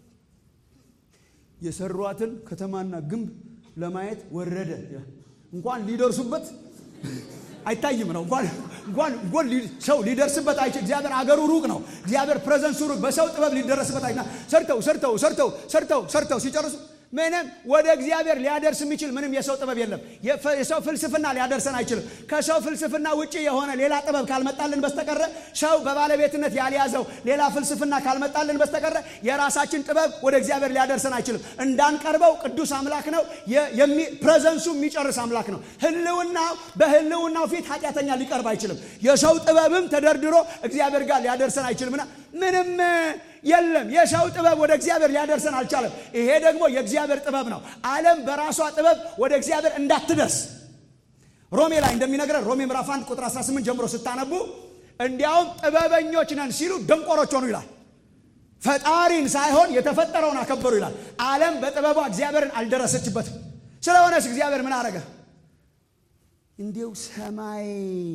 የሰሯትን ከተማና ግንብ ለማየት ወረደ እንኳን ሊደርሱበት አይታይም ነው እንኳን እንኳን ሰው ሊደርስበት አይችል እግዚአብሔር አገሩ ሩቅ ነው እግዚአብሔር ፕሬዘንሱ ሩቅ በሰው ጥበብ ሊደረስበት አይና ሰርተው ሰርተው ሰርተው ሰርተው ሰርተው ሲጨርሱ ምንም ወደ እግዚአብሔር ሊያደርስ የሚችል ምንም የሰው ጥበብ የለም የሰው ፍልስፍና ሊያደርሰን አይችልም ከሰው ፍልስፍና ውጭ የሆነ ሌላ ጥበብ ካልመጣልን በስተቀረ ሰው በባለቤትነት ያልያዘው ሌላ ፍልስፍና ካልመጣልን በስተቀረ የራሳችን ጥበብ ወደ እግዚአብሔር ሊያደርሰን አይችልም እንዳንቀርበው ቅዱስ አምላክ ነው ፕሬዘንሱ የሚጨርስ አምላክ ነው ህልውናው በህልውናው ፊት ኃጢአተኛ ሊቀርብ አይችልም የሰው ጥበብም ተደርድሮ እግዚአብሔር ጋር ሊያደርሰን አይችልምና ምንም የለም የሰው ጥበብ ወደ እግዚአብሔር ሊያደርሰን አልቻለም ይሄ ደግሞ የእግዚአብሔር ጥበብ ነው አለም በራሷ ጥበብ ወደ እግዚአብሔር እንዳትደርስ ሮሜ ላይ እንደሚነግረን ሮሜ ምዕራፍ 1 ቁጥር 18 ጀምሮ ስታነቡ እንዲያውም ጥበበኞች ነን ሲሉ ደንቆሮች ሆኑ ይላል ፈጣሪን ሳይሆን የተፈጠረውን አከበሩ ይላል አለም በጥበቧ እግዚአብሔርን አልደረሰችበትም ስለሆነስ እግዚአብሔር ምን አረገ እንዲው ሰማይ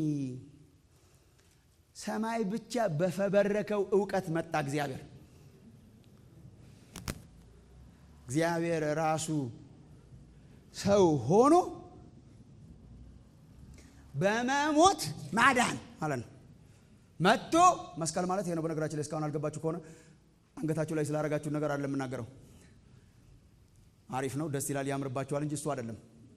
ሰማይ ብቻ በፈበረከው እውቀት መጣ እግዚአብሔር እግዚአብሔር ራሱ ሰው ሆኖ በመሞት ማዳን ማለት ነው መጥቶ መስቀል ማለት ይሄ ነው በነገራችን ላይ እስካሁን አልገባችሁ ከሆነ አንገታችሁ ላይ ስላረጋችሁ ነገር አለ የምናገረው አሪፍ ነው ደስ ይላል ያምርባችኋል እንጂ እሱ አይደለም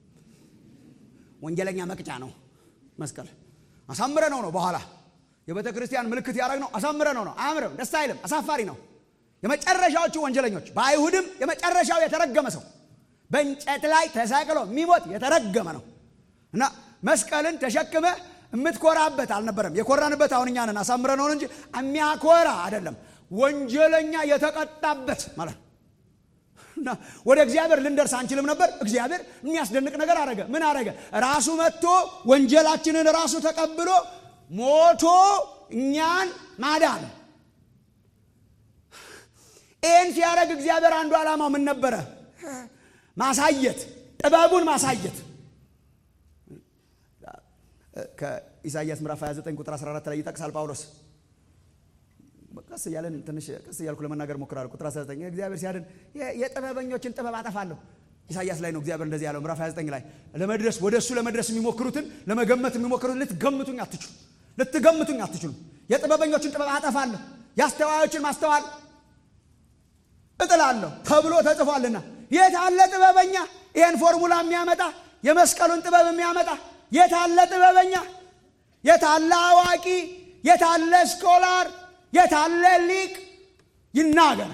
ወንጀለኛ መቅጫ ነው መስቀል አሳምረ ነው ነው በኋላ የቤተ ክርስቲያን ምልክት ያደረግ ነው አሳምረ ነው ነው አያምርም ደስ አይልም አሳፋሪ ነው የመጨረሻዎቹ ወንጀለኞች በአይሁድም የመጨረሻው የተረገመ ሰው በእንጨት ላይ ተሰቅሎ የሚሞት የተረገመ ነው እና መስቀልን ተሸክመ የምትኮራበት አልነበረም የኮራንበት አሁን እኛ ነን አሳምረ ነው እንጂ የሚያኮራ አይደለም ወንጀለኛ የተቀጣበት ማለት እና ወደ እግዚአብሔር ልንደርስ አንችልም ነበር እግዚአብሔር የሚያስደንቅ ነገር አረገ ምን አረገ ራሱ መጥቶ ወንጀላችንን ራሱ ተቀብሎ ሞቶ እኛን ማዳን ይህን ሲያደረግ እግዚአብሔር አንዱ ዓላማው ምን ነበረ ማሳየት ጥበቡን ማሳየት ከኢሳይያስ ምዕራፍ 29 ቁጥር 14 ላይ ይጠቅሳል ጳውሎስ ቀስ እያለን ትንሽ ቀስ እያልኩ ለመናገር ሞክራለሁ ቁጥር 19 እግዚአብሔር ሲያድን የጥበበኞችን ጥበብ አጠፋለሁ ኢሳያስ ላይ ነው እግዚአብሔር እንደዚህ ያለው ምዕራፍ 29 ላይ ለመድረስ ወደ እሱ ለመድረስ የሚሞክሩትን ለመገመት የሚሞክሩትን ልትገምቱኝ አትችሉ ልትገምቱኝ አትችሉም የጥበበኞችን ጥበብ አጠፋለሁ የአስተዋዮችን ማስተዋል እጥላለሁ ተብሎ ተጽፏልና የት አለ ጥበበኛ ይህን ፎርሙላ የሚያመጣ የመስቀሉን ጥበብ የሚያመጣ የት አለ ጥበበኛ የት አለ አዋቂ የት አለ ስኮላር የት አለ ሊቅ ይናገር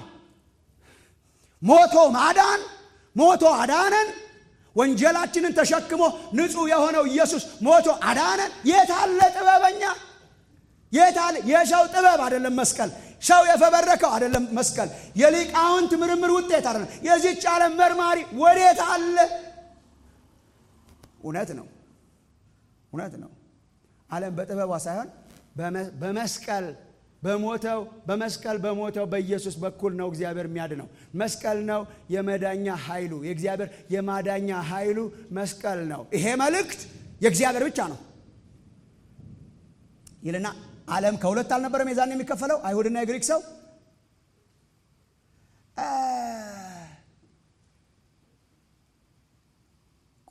ሞቶ ማዳን ሞቶ አዳነን ወንጀላችንን ተሸክሞ ንጹሕ የሆነው ኢየሱስ ሞቶ አዳነን የት አለ ጥበበኛ የት አለ የሰው ጥበብ አይደለም መስቀል ሰው የፈበረከው አይደለም መስቀል የሊቃውንት ምርምር ውጤት አይደለም የዚች ዓለም መርማሪ ወዴት አለ እውነት ነው እውነት ነው ዓለም በጥበቧ ሳይሆን በመስቀል በሞተው በመስቀል በሞተው በኢየሱስ በኩል ነው እግዚአብሔር የሚያድነው መስቀል ነው የመዳኛ ኃይሉ የእግዚአብሔር የማዳኛ ኃይሉ መስቀል ነው ይሄ መልእክት የእግዚአብሔር ብቻ ነው ይልና ዓለም ከሁለት አልነበረም የዛን የሚከፈለው አይሁድና የግሪክ ሰው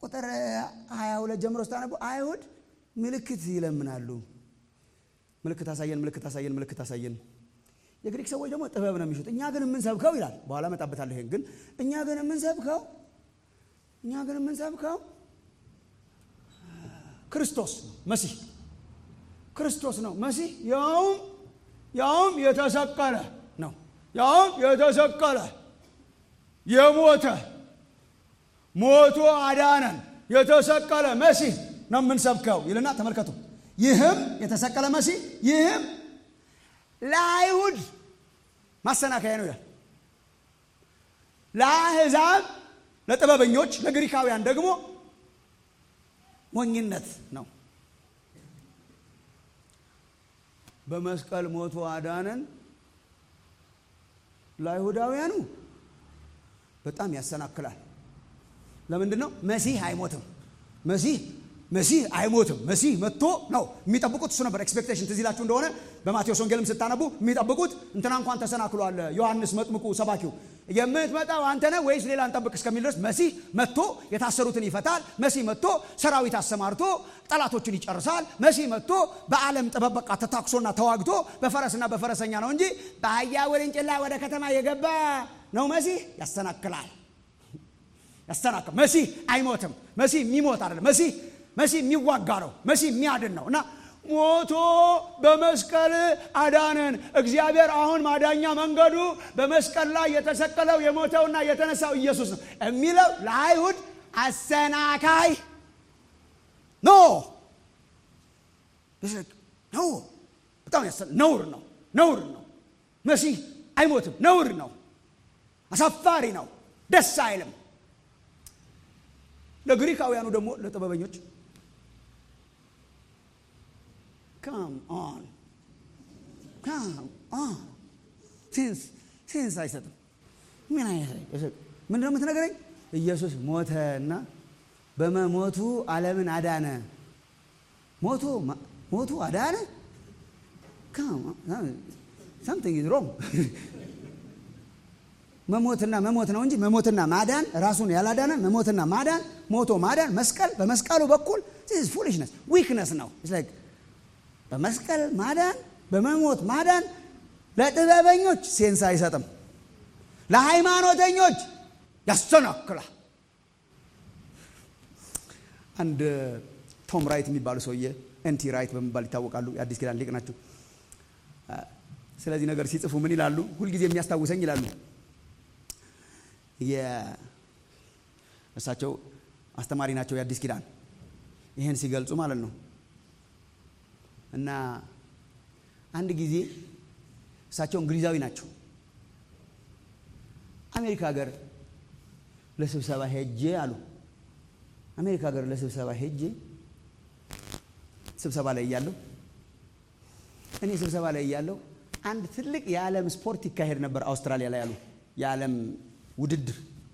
ቁጥር 22 ጀምሮ ስታነቡ አይሁድ ምልክት ይለምናሉ። ምልክት አሳየን፣ ምልክት አሳየን፣ ምልክት አሳየን። የግሪክ ሰዎች ደግሞ ጥበብ ነው የሚሹት። እኛ ግን የምንሰብከው ይላል፣ በኋላ እመጣበታለሁ። ይሄን ግን እኛ ግን የምንሰብከው እኛ ግን የምንሰብከው ክርስቶስ ነው፣ መሲህ ክርስቶስ ነው መሲህ ያውም ያውም የተሰቀለ ነው ያውም የተሰቀለ የሞተ ሞቶ አዳነን የተሰቀለ መሲህ ነው የምንሰብከው ይልና ተመልከቱ ይህም የተሰቀለ መሲህ ይህም ለአይሁድ ማሰናከያ ነው ይላል ለአሕዛብ ለጥበበኞች ለግሪካውያን ደግሞ ሞኝነት ነው በመስቀል ሞቶ አዳነን ለአይሁዳውያኑ በጣም ያሰናክላል ለምንድን ነው መሲህ አይሞትም መሲህ መሲህ አይሞትም መሲህ መጥቶ ነው የሚጠብቁት እሱ ነበር ኤክስፔክቴሽን ትዝ ይላችሁ እንደሆነ በማቴዎስ ወንጌልም ስታነቡ የሚጠብቁት እንትና እንኳን ተሰናክሏል ዮሐንስ መጥምቁ ሰባኪው የምትመጣው አንተ ነህ ወይስ ሌላ እንጠብቅ እስከሚል ድረስ መሲህ መጥቶ የታሰሩትን ይፈታል መሲህ መጥቶ ሰራዊት አሰማርቶ ጠላቶችን ይጨርሳል መሲህ መጥቶ በዓለም ጥበብ በቃ ተታክሶና ተዋግቶ በፈረስና በፈረሰኛ ነው እንጂ በአህያ ውርንጭላ ወደ ከተማ የገባ ነው መሲህ ያሰናክላል ያሰናክል መሲህ አይሞትም መሲህ የሚሞት አይደለም መሲህ መሲህ የሚዋጋ ነው መሲህ የሚያድን ነው እና ሞቶ በመስቀል አዳነን እግዚአብሔር አሁን ማዳኛ መንገዱ በመስቀል ላይ የተሰቀለው የሞተውና የተነሳው ኢየሱስ ነው የሚለው ለአይሁድ አሰናካይ ኖ ኖ በጣም ነውር ነው ነውር ነው መሲህ አይሞትም ነውር ነው አሳፋሪ ነው ደስ አይልም ለግሪካውያኑ ደግሞ ለጥበበኞች ካም ኦን ካም ኦን ሴንስ ሴንስ አይሰጥም ምን አይነት ምንድን ነው የምትነገረኝ ኢየሱስ ሞተ እና በመሞቱ ዓለምን አዳነ ሞቶ ሞቱ አዳነ ሳምቲንግ ኢዝ ሮንግ መሞትና መሞት ነው እንጂ መሞትና ማዳን ራሱን ያላዳነ መሞትና ማዳን ሞቶ ማዳን መስቀል በመስቀሉ በኩል ፉሊሽነስ ዊክነስ ነው በመስቀል ማዳን በመሞት ማዳን ለጥበበኞች ሴንስ አይሰጥም ለሃይማኖተኞች ያሰናክላል አንድ ቶም ራይት የሚባሉ ሰውዬ ኤንቲ ራይት በመባል ይታወቃሉ የአዲስ ኪዳን ሊቅ ናቸው ስለዚህ ነገር ሲጽፉ ምን ይላሉ ሁልጊዜ የሚያስታውሰኝ ይላሉ እሳቸው አስተማሪ ናቸው የአዲስ ኪዳን ይህን ሲገልጹ ማለት ነው እና አንድ ጊዜ እሳቸው እንግሊዛዊ ናቸው አሜሪካ ሀገር ለስብሰባ ሄጄ አሉ አሜሪካ ሀገር ለስብሰባ ሄጄ ስብሰባ ላይ እያለሁ እኔ ስብሰባ ላይ እያለሁ አንድ ትልቅ የዓለም ስፖርት ይካሄድ ነበር አውስትራሊያ ላይ አሉ የዓለም ውድድር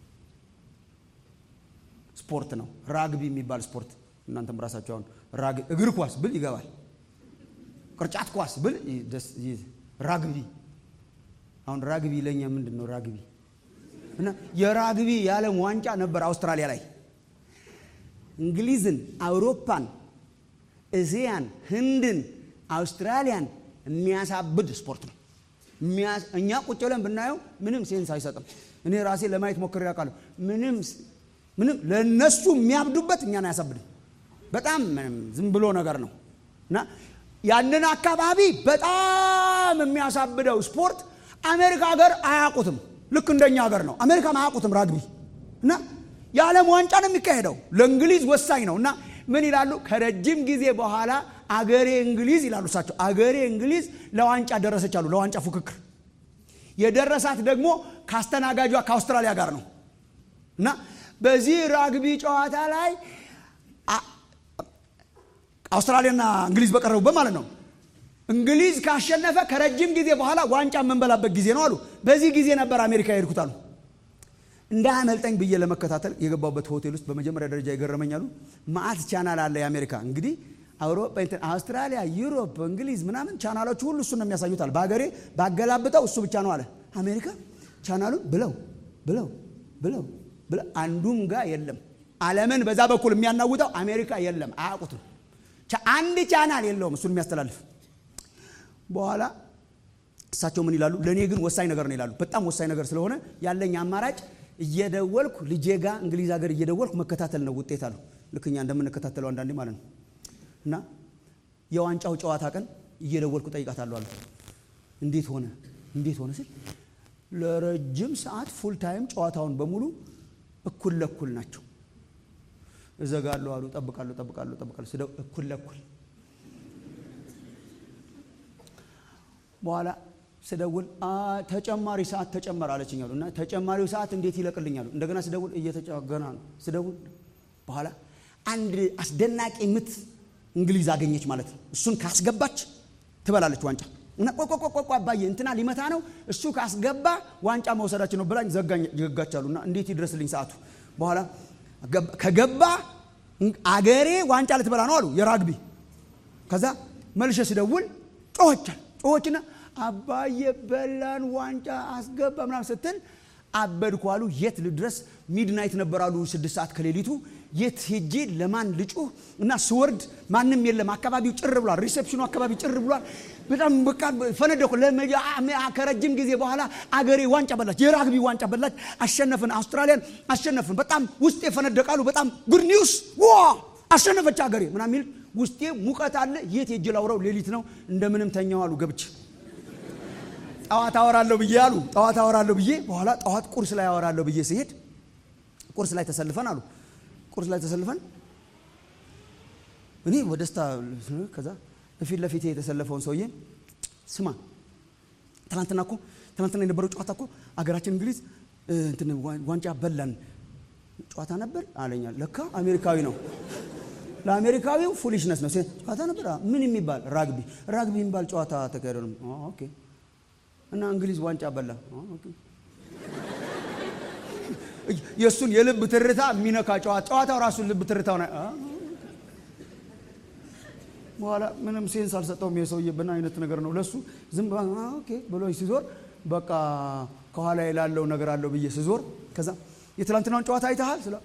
ስፖርት ነው ራግቢ የሚባል ስፖርት እናንተም ራሳቸው አሁን እግር ኳስ ብል ይገባል ቅርጫት ኳስ ብል ራግቢ አሁን ራግቢ ለእኛ ምንድን ነው ራግቢ እና የራግቢ የዓለም ዋንጫ ነበር አውስትራሊያ ላይ እንግሊዝን አውሮፓን እስያን ህንድን አውስትራሊያን የሚያሳብድ ስፖርት ነው እኛ ቁጭ ብለን ብናየው ምንም ሴንስ አይሰጥም እኔ ራሴ ለማየት ሞክሬ ያውቃለሁ ምንም ምንም ለእነሱ የሚያብዱበት እኛን አያሳብድም በጣም ዝም ብሎ ነገር ነው እና ያንን አካባቢ በጣም የሚያሳብደው ስፖርት አሜሪካ ሀገር አያውቁትም ልክ እንደኛ ሀገር ነው አሜሪካም አያውቁትም ራግቢ እና የዓለም ዋንጫ ነው የሚካሄደው ለእንግሊዝ ወሳኝ ነው እና ምን ይላሉ ከረጅም ጊዜ በኋላ አገሬ እንግሊዝ ይላሉ እሳቸው አገሬ እንግሊዝ ለዋንጫ ደረሰች አሉ ለዋንጫ ፉክክር የደረሳት ደግሞ ከአስተናጋጇ ከአውስትራሊያ ጋር ነው እና በዚህ ራግቢ ጨዋታ ላይ አውስትራሊያና እንግሊዝ በቀረቡበት ማለት ነው እንግሊዝ ካሸነፈ ከረጅም ጊዜ በኋላ ዋንጫ የምንበላበት ጊዜ ነው አሉ በዚህ ጊዜ ነበር አሜሪካ የሄድኩት አሉ እንዳያመልጠኝ ብዬ ለመከታተል የገባበት ሆቴል ውስጥ በመጀመሪያ ደረጃ የገረመኛሉ ማአት ቻናል አለ የአሜሪካ እንግዲህ አውሮፓ አውስትራሊያ ዩሮፕ እንግሊዝ ምናምን ቻናሎቹ ሁሉ እሱ ነው የሚያሳዩታል በሀገሬ ባገላብጠው እሱ ብቻ ነው አለ አሜሪካ ቻናሉን ብለው ብለው ብለው ብለው አንዱም ጋር የለም ዓለምን በዛ በኩል የሚያናውጠው አሜሪካ የለም፣ አያውቁትም። አንድ ቻናል የለውም እሱን የሚያስተላልፍ። በኋላ እሳቸው ምን ይላሉ? ለእኔ ግን ወሳኝ ነገር ነው ይላሉ። በጣም ወሳኝ ነገር ስለሆነ ያለኝ አማራጭ እየደወልኩ ልጄ ጋ እንግሊዝ ሀገር እየደወልኩ መከታተል ነው ውጤት አሉ። ልክ እኛ እንደምንከታተለው አንዳንዴ ማለት ነው። እና የዋንጫው ጨዋታ ቀን እየደወልኩ ጠይቃታለሁ አሉ። እንዴት ሆነ እንዴት ሆነ ስል ለረጅም ሰዓት ፉል ታይም ጨዋታውን በሙሉ እኩል ለኩል ናቸው። እዘጋለሁ አሉ። ጠብቃለሁ ጠብቃለሁ ጠብቃለሁ ስደው እኩል ለኩል በኋላ ስደውል ተጨማሪ ሰዓት ተጨመረ አለችኝ አሉ። እና ተጨማሪው ሰዓት እንዴት ይለቅልኛሉ? እንደገና ስደውል እየተጨገና ነው ስደውል በኋላ አንድ አስደናቂ ምት እንግሊዝ አገኘች ማለት ነው። እሱን ካስገባች ትበላለች ዋንጫ እና ቆቆቆቆ አባዬ እንትና ሊመታ ነው እሱ ካስገባ ዋንጫ መውሰዳችን ነው ብላኝ ዘጋች አሉ። እና እንዴት ይድረስልኝ ሰዓቱ? በኋላ ከገባ አገሬ ዋንጫ ልትበላ ነው አሉ የራግቢ። ከዛ መልሼ ስደውል ጮኸቻል ጮኸችና አባዬ በላን ዋንጫ አስገባ ምናምን ስትል አበድኩ አሉ። የት ልድረስ? ሚድናይት ነበር አሉ። ስድስት ሰዓት ከሌሊቱ የት ሄጄ ለማን ልጩህ? እና ስወርድ ማንም የለም። አካባቢው ጭር ብሏል። ሪሴፕሽኑ አካባቢ ጭር ብሏል። በጣም በቃ ፈነደኩ። ከረጅም ጊዜ በኋላ አገሬ ዋንጫ በላች፣ የራግቢ ዋንጫ በላች። አሸነፍን፣ አውስትራሊያን አሸነፍን። በጣም ውስጤ ፈነደቃሉ። በጣም ጉድ ኒውስ ዋ አሸነፈች አገሬ ምናምን የሚል ውስጤ ሙቀት አለ። የት ሄጄ ላውራው? ሌሊት ነው። እንደምንም ተኛው አሉ ገብቼ ጠዋት አወራለሁ ብዬ አሉ። ጠዋት አወራለሁ ብዬ በኋላ ጠዋት ቁርስ ላይ አወራለሁ ብዬ ሲሄድ ቁርስ ላይ ተሰልፈን አሉ። ቁርስ ላይ ተሰልፈን እኔ በደስታ ከዛ በፊት ለፊቴ የተሰለፈውን ሰውዬ ስማ፣ ትናንትና እኮ ትናንትና የነበረው ጨዋታ እኮ አገራችን እንግሊዝ እንትን ዋንጫ በላን ጨዋታ ነበር አለኛል። ለካ አሜሪካዊ ነው። ለአሜሪካዊው ፉሊሽነስ ነው። ጨዋታ ነበር ምን የሚባል ራግቢ ራግቢ የሚባል ጨዋታ ተካሄደ ነው። ኦኬ እና እንግሊዝ ዋንጫ በላ። የእሱን የልብ ትርታ የሚነካ ጨዋታ ጨዋታው ራሱን ልብ ትርታው በኋላ ምንም ሴንስ አልሰጠውም። የሰውዬ ምን አይነት ነገር ነው ለሱ ዝም ኦኬ ብሎ ሲዞር በቃ ከኋላ ላለው ነገር አለው ብዬ ስዞር ከዛ የትላንትናውን ጨዋታ አይተሃል ስለው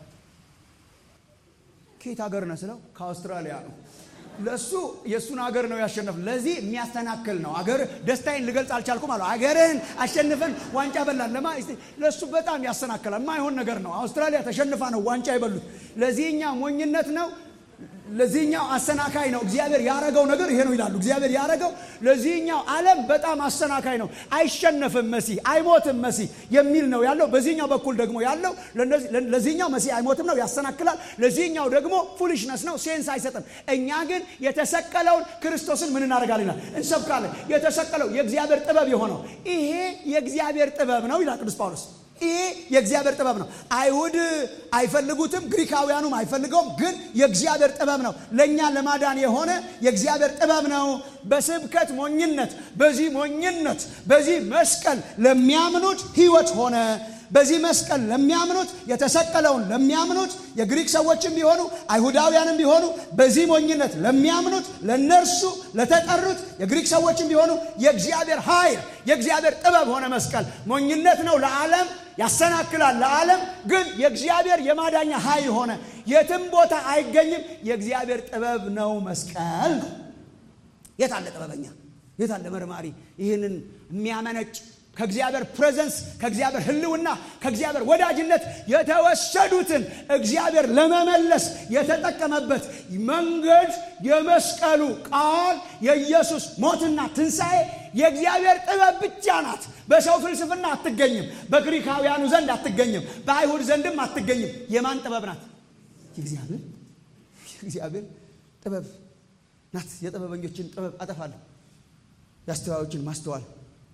ከየት ሀገር ነህ ስለው ከአውስትራሊያ ነው። ለሱ የእሱን ሀገር ነው ያሸነፍ። ለዚህ የሚያስተናክል ነው። አገር ደስታዬን ልገልጽ አልቻልኩም አለ። አገርህን አሸንፈን ዋንጫ በላን ለማ ለሱ በጣም ያሰናክላል። የማይሆን ነገር ነው። አውስትራሊያ ተሸንፋ ነው ዋንጫ የበሉት። ለዚህኛ ሞኝነት ነው። ለዚህኛው አሰናካይ ነው። እግዚአብሔር ያረገው ነገር ይሄ ነው ይላሉ። እግዚአብሔር ያረገው ለዚህኛው ዓለም በጣም አሰናካይ ነው። አይሸነፍም መሲህ አይሞትም መሲህ የሚል ነው ያለው። በዚህኛው በኩል ደግሞ ያለው ለዚህኛው መሲህ አይሞትም ነው፣ ያሰናክላል። ለዚህኛው ደግሞ ፉሊሽነስ ነው፣ ሴንስ አይሰጥም። እኛ ግን የተሰቀለውን ክርስቶስን ምን እናደርጋለን ይላል፣ እንሰብካለን። የተሰቀለው የእግዚአብሔር ጥበብ የሆነው ይሄ የእግዚአብሔር ጥበብ ነው ይላል ቅዱስ ጳውሎስ። ይሄ የእግዚአብሔር ጥበብ ነው። አይሁድ አይፈልጉትም፣ ግሪካውያኑም አይፈልገውም። ግን የእግዚአብሔር ጥበብ ነው። ለእኛ ለማዳን የሆነ የእግዚአብሔር ጥበብ ነው። በስብከት ሞኝነት፣ በዚህ ሞኝነት፣ በዚህ መስቀል ለሚያምኑት ሕይወት ሆነ። በዚህ መስቀል ለሚያምኑት የተሰቀለውን ለሚያምኑት የግሪክ ሰዎችም ቢሆኑ አይሁዳውያንም ቢሆኑ በዚህ ሞኝነት ለሚያምኑት ለነርሱ ለተጠሩት የግሪክ ሰዎችም ቢሆኑ የእግዚአብሔር ኃይል የእግዚአብሔር ጥበብ ሆነ። መስቀል ሞኝነት ነው ለዓለም ያሰናክላል። ለዓለም ግን የእግዚአብሔር የማዳኛ ኃይል ሆነ። የትም ቦታ አይገኝም። የእግዚአብሔር ጥበብ ነው መስቀል ነው። የት አለ ጥበበኛ? የት አለ መርማሪ? ይህንን የሚያመነጭ ከእግዚአብሔር ፕሬዘንስ ከእግዚአብሔር ሕልውና ከእግዚአብሔር ወዳጅነት የተወሰዱትን እግዚአብሔር ለመመለስ የተጠቀመበት መንገድ የመስቀሉ ቃል የኢየሱስ ሞትና ትንሣኤ የእግዚአብሔር ጥበብ ብቻ ናት። በሰው ፍልስፍና አትገኝም። በግሪካውያኑ ዘንድ አትገኝም። በአይሁድ ዘንድም አትገኝም። የማን ጥበብ ናት? የእግዚአብሔር የእግዚአብሔር ጥበብ ናት። የጥበበኞችን ጥበብ አጠፋለሁ፣ የአስተዋዮችን ማስተዋል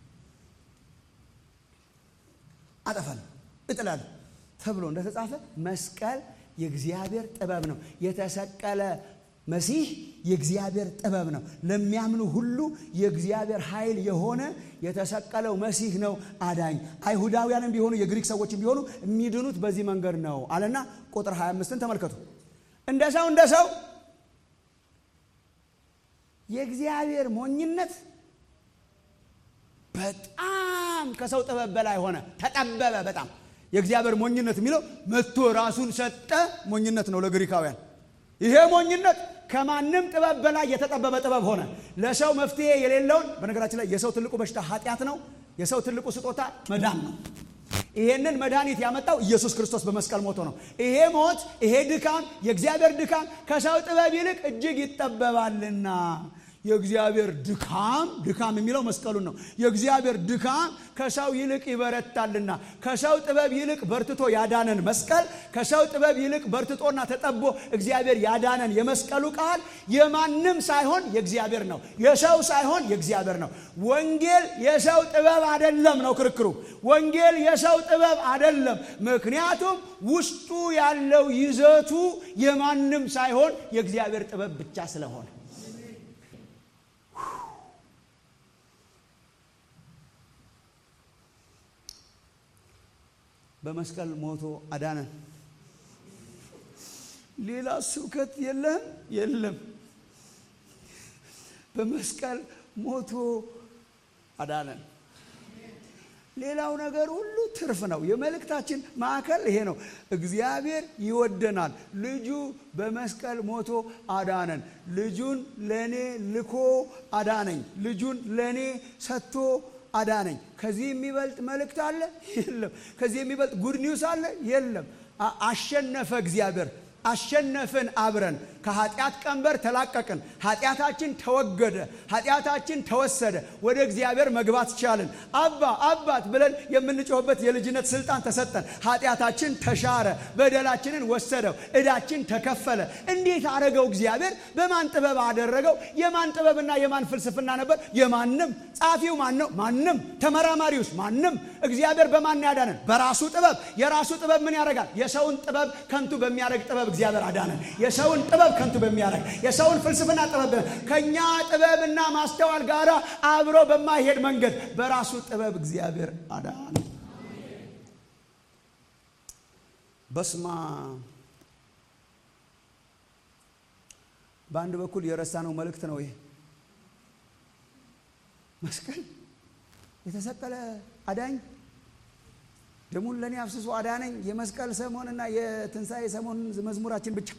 አጠፋለሁ፣ እጥላለሁ ተብሎ እንደተጻፈ መስቀል የእግዚአብሔር ጥበብ ነው። የተሰቀለ መሲህ የእግዚአብሔር ጥበብ ነው። ለሚያምኑ ሁሉ የእግዚአብሔር ኃይል የሆነ የተሰቀለው መሲህ ነው አዳኝ። አይሁዳውያንም ቢሆኑ የግሪክ ሰዎችም ቢሆኑ የሚድኑት በዚህ መንገድ ነው አለና ቁጥር 25ን ተመልከቱ። እንደ ሰው እንደ ሰው የእግዚአብሔር ሞኝነት በጣም ከሰው ጥበብ በላይ ሆነ፣ ተጠበበ። በጣም የእግዚአብሔር ሞኝነት የሚለው መጥቶ ራሱን ሰጠ ሞኝነት ነው ለግሪካውያን። ይሄ ሞኝነት ከማንም ጥበብ በላይ የተጠበበ ጥበብ ሆነ። ለሰው መፍትሄ የሌለውን በነገራችን ላይ የሰው ትልቁ በሽታ ኃጢአት ነው። የሰው ትልቁ ስጦታ መዳን ነው። ይሄንን መድኃኒት ያመጣው ኢየሱስ ክርስቶስ በመስቀል ሞቶ ነው። ይሄ ሞት፣ ይሄ ድካም፣ የእግዚአብሔር ድካም ከሰው ጥበብ ይልቅ እጅግ ይጠበባልና የእግዚአብሔር ድካም ድካም የሚለው መስቀሉን ነው። የእግዚአብሔር ድካም ከሰው ይልቅ ይበረታልና ከሰው ጥበብ ይልቅ በርትቶ ያዳነን መስቀል ከሰው ጥበብ ይልቅ በርትቶና ተጠቦ እግዚአብሔር ያዳነን የመስቀሉ ቃል የማንም ሳይሆን የእግዚአብሔር ነው። የሰው ሳይሆን የእግዚአብሔር ነው። ወንጌል የሰው ጥበብ አይደለም ነው ክርክሩ። ወንጌል የሰው ጥበብ አይደለም። ምክንያቱም ውስጡ ያለው ይዘቱ የማንም ሳይሆን የእግዚአብሔር ጥበብ ብቻ ስለሆነ በመስቀል ሞቶ አዳነን። ሌላ ስብከት የለም የለም። በመስቀል ሞቶ አዳነን። ሌላው ነገር ሁሉ ትርፍ ነው። የመልእክታችን ማዕከል ይሄ ነው። እግዚአብሔር ይወደናል። ልጁ በመስቀል ሞቶ አዳነን። ልጁን ለእኔ ልኮ አዳነኝ። ልጁን ለእኔ ሰጥቶ አዳነኝ። ከዚህ የሚበልጥ መልእክት አለ? የለም። ከዚህ የሚበልጥ ጉድ ኒውስ አለ? የለም። አሸነፈ እግዚአብሔር። አሸነፍን። አብረን ከኃጢአት ቀንበር ተላቀቅን። ኃጢአታችን ተወገደ። ኃጢአታችን ተወሰደ። ወደ እግዚአብሔር መግባት ቻልን። አባ አባት ብለን የምንጮህበት የልጅነት ስልጣን ተሰጠን። ኃጢአታችን ተሻረ። በደላችንን ወሰደው። ዕዳችን ተከፈለ። እንዴት አደረገው እግዚአብሔር? በማን ጥበብ አደረገው? የማን ጥበብና የማን ፍልስፍና ነበር? የማንም። ጸሐፊው ማን ነው? ማንም። ተመራማሪውስ ማንም። እግዚአብሔር በማን ያዳነን? በራሱ ጥበብ። የራሱ ጥበብ ምን ያደርጋል? የሰውን ጥበብ ከንቱ በሚያደርግ ጥበብ እግዚአብሔር አዳነን። የሰውን ጥበብ ከንቱ በሚያደርግ የሰውን ፍልስፍና ጥበብ ከኛ ጥበብና ማስተዋል ጋር አብሮ በማይሄድ መንገድ በራሱ ጥበብ እግዚአብሔር አዳነ። በስማ በአንድ በኩል የረሳነው መልእክት ነው ይሄ መስቀል የተሰቀለ አዳኝ ደሙን ለእኔ አፍስሶ አዳነኝ። የመስቀል ሰሞንና የትንሣኤ ሰሞን መዝሙራችን ብቻ።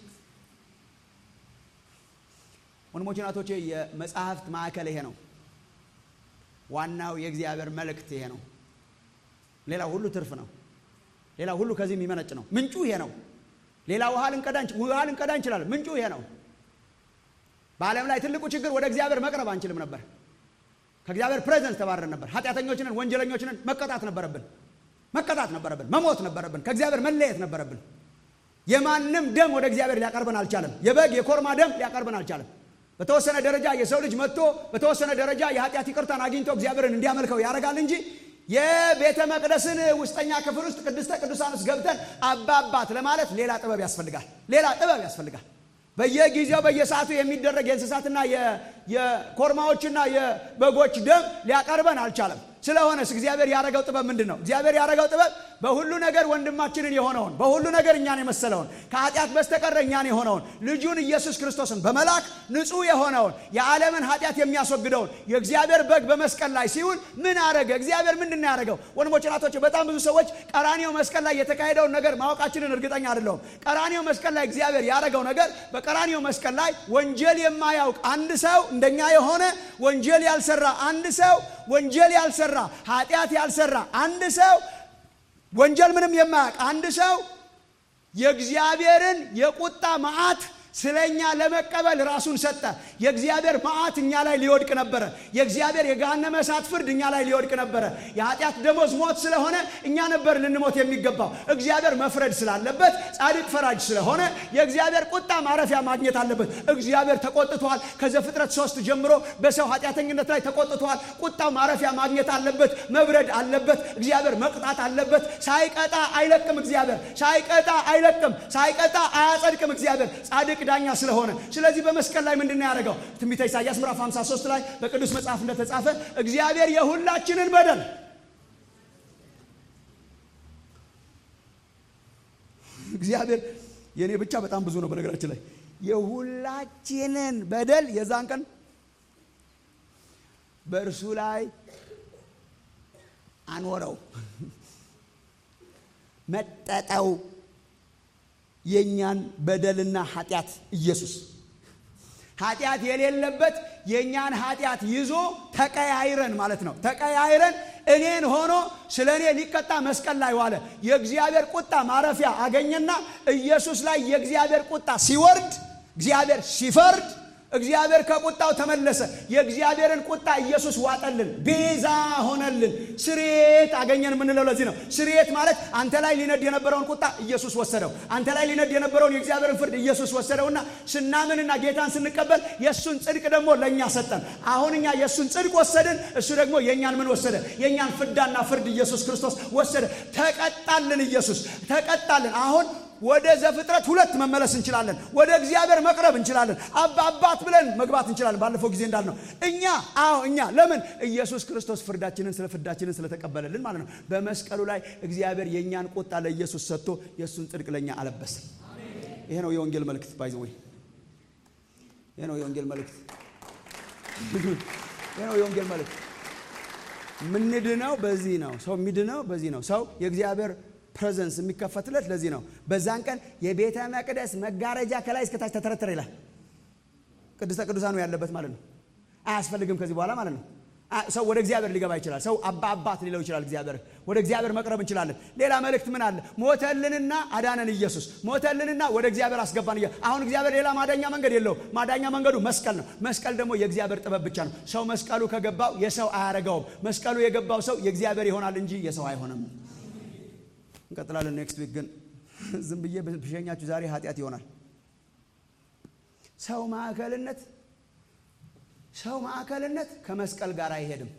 ወንድሞች ናቶቼ፣ የመጽሐፍት ማዕከል ይሄ ነው። ዋናው የእግዚአብሔር መልእክት ይሄ ነው። ሌላው ሁሉ ትርፍ ነው። ሌላው ሁሉ ከዚህ የሚመነጭ ነው። ምንጩ ይሄ ነው። ሌላ ውሃ ልንቀዳ ውሃ ልንቀዳ እንችላለን። ምንጩ ይሄ ነው። በዓለም ላይ ትልቁ ችግር ወደ እግዚአብሔር መቅረብ አንችልም ነበር። ከእግዚአብሔር ፕሬዘንስ ተባረን ነበር። ኃጢአተኞችንን፣ ወንጀለኞችንን መቀጣት ነበረብን መቀጣት ነበረብን። መሞት ነበረብን። ከእግዚአብሔር መለየት ነበረብን። የማንም ደም ወደ እግዚአብሔር ሊያቀርበን አልቻለም። የበግ የኮርማ ደም ሊያቀርበን አልቻለም። በተወሰነ ደረጃ የሰው ልጅ መጥቶ በተወሰነ ደረጃ የኃጢአት ይቅርታን አግኝቶ እግዚአብሔርን እንዲያመልከው ያደርጋል እንጂ የቤተ መቅደስን ውስጠኛ ክፍል ውስጥ ቅድስተ ቅዱሳን ውስጥ ገብተን አባባት ለማለት ሌላ ጥበብ ያስፈልጋል። ሌላ ጥበብ ያስፈልጋል። በየጊዜው በየሰዓቱ የሚደረግ የእንስሳትና የኮርማዎችና የበጎች ደም ሊያቀርበን አልቻለም። ስለሆነስ እግዚአብሔር ያደረገው ጥበብ ምንድን ነው? እግዚአብሔር ያደረገው ጥበብ በሁሉ ነገር ወንድማችንን የሆነውን በሁሉ ነገር እኛን የመሰለውን ከኃጢአት በስተቀር እኛን የሆነውን ልጁን ኢየሱስ ክርስቶስን በመላክ ንጹሕ የሆነውን የዓለምን ኃጢአት የሚያስወግደውን የእግዚአብሔር በግ በመስቀል ላይ ሲውል ምን አረገ? እግዚአብሔር ምንድን ነው ያደረገው? ወንድሞች ናቶች፣ በጣም ብዙ ሰዎች ቀራኒዮ መስቀል ላይ የተካሄደውን ነገር ማወቃችንን እርግጠኛ አይደለሁም። ቀራኒዮ መስቀል ላይ እግዚአብሔር ያደረገው ነገር በቀራኒዮ መስቀል ላይ ወንጀል የማያውቅ አንድ ሰው እንደኛ የሆነ ወንጀል ያልሰራ አንድ ሰው ወንጀል ያልሰራ ኃጢአት ያልሰራ አንድ ሰው ወንጀል ምንም የማያውቅ አንድ ሰው የእግዚአብሔርን የቁጣ መዓት ስለ እኛ ለመቀበል ራሱን ሰጠ። የእግዚአብሔር መዓት እኛ ላይ ሊወድቅ ነበረ። የእግዚአብሔር የገሃነመ እሳት ፍርድ እኛ ላይ ሊወድቅ ነበረ። የኃጢአት ደሞዝ ሞት ስለሆነ እኛ ነበር ልንሞት የሚገባው። እግዚአብሔር መፍረድ ስላለበት ጻድቅ ፈራጅ ስለሆነ የእግዚአብሔር ቁጣ ማረፊያ ማግኘት አለበት። እግዚአብሔር ተቆጥቷል። ከዘፍጥረት ሶስት ጀምሮ በሰው ኃጢአተኝነት ላይ ተቆጥቷል። ቁጣው ማረፊያ ማግኘት አለበት። መብረድ አለበት። እግዚአብሔር መቅጣት አለበት። ሳይቀጣ አይለቅም። እግዚአብሔር ሳይቀጣ አይለቅም። ሳይቀጣ አያጸድቅም። እግዚአብሔር ጻድቅ ዳኛ ስለሆነ ስለዚህ በመስቀል ላይ ምንድን ነው ያደረገው? ትንቢተ ኢሳያስ ምዕራፍ 53 ላይ በቅዱስ መጽሐፍ እንደተጻፈ እግዚአብሔር የሁላችንን በደል እግዚአብሔር የእኔ ብቻ በጣም ብዙ ነው። በነገራችን ላይ የሁላችንን በደል የዛን ቀን በእርሱ ላይ አኖረው። መጠጠው የእኛን በደልና ኃጢአት ኢየሱስ ኃጢአት የሌለበት የእኛን ኃጢአት ይዞ ተቀያይረን ማለት ነው። ተቀያይረን እኔን ሆኖ ስለ እኔ ሊቀጣ መስቀል ላይ ዋለ። የእግዚአብሔር ቁጣ ማረፊያ አገኘና ኢየሱስ ላይ የእግዚአብሔር ቁጣ ሲወርድ፣ እግዚአብሔር ሲፈርድ እግዚአብሔር ከቁጣው ተመለሰ። የእግዚአብሔርን ቁጣ ኢየሱስ ዋጠልን፣ ቤዛ ሆነልን፣ ስርየት አገኘን የምንለው ለዚህ ነው። ስርየት ማለት አንተ ላይ ሊነድ የነበረውን ቁጣ ኢየሱስ ወሰደው። አንተ ላይ ሊነድ የነበረውን የእግዚአብሔርን ፍርድ ኢየሱስ ወሰደውና ስናምንና ጌታን ስንቀበል የእሱን ጽድቅ ደግሞ ለእኛ ሰጠን። አሁን እኛ የእሱን ጽድቅ ወሰድን፣ እሱ ደግሞ የእኛን ምን ወሰደ? የእኛን ፍዳና ፍርድ ኢየሱስ ክርስቶስ ወሰደ። ተቀጣልን፣ ኢየሱስ ተቀጣልን። አሁን ወደ ዘፍጥረት ሁለት መመለስ እንችላለን። ወደ እግዚአብሔር መቅረብ እንችላለን። አባ አባት ብለን መግባት እንችላለን። ባለፈው ጊዜ እንዳልነው እኛ አዎ እኛ ለምን ኢየሱስ ክርስቶስ ፍርዳችንን ስለ ፍርዳችንን ስለተቀበለልን ማለት ነው። በመስቀሉ ላይ እግዚአብሔር የእኛን ቁጣ ለኢየሱስ ሰጥቶ የእሱን ጽድቅ ለእኛ አለበሰ። ይሄ ነው የወንጌል መልእክት። ባይዘወይ ይሄ ነው የወንጌል መልእክት። ይሄ ነው የወንጌል መልእክት። ምንድነው? በዚህ ነው ሰው የሚድነው። በዚህ ነው ሰው የእግዚአብሔር ፕሬዘንስ የሚከፈትለት ለዚህ ነው። በዛን ቀን የቤተ መቅደስ መጋረጃ ከላይ እስከታች ተተረተረ ይላል። ቅድስተ ቅዱሳኑ ያለበት ማለት ነው። አያስፈልግም ከዚህ በኋላ ማለት ነው። ሰው ወደ እግዚአብሔር ሊገባ ይችላል። ሰው አባ አባት ሊለው ይችላል። እግዚአብሔር ወደ እግዚአብሔር መቅረብ እንችላለን። ሌላ መልእክት ምን አለ? ሞተልንና አዳነን ኢየሱስ ሞተልንና ወደ እግዚአብሔር አስገባን። አሁን እግዚአብሔር ሌላ ማዳኛ መንገድ የለውም። ማዳኛ መንገዱ መስቀል ነው። መስቀል ደግሞ የእግዚአብሔር ጥበብ ብቻ ነው። ሰው መስቀሉ ከገባው የሰው አያረገውም። መስቀሉ የገባው ሰው የእግዚአብሔር ይሆናል እንጂ የሰው አይሆንም። እንቀጥላለን። ኔክስት ዊክ ግን ዝም ብዬ ብሸኛችሁ ዛሬ ኃጢአት ይሆናል። ሰው ማዕከልነት ሰው ማዕከልነት ከመስቀል ጋር አይሄድም።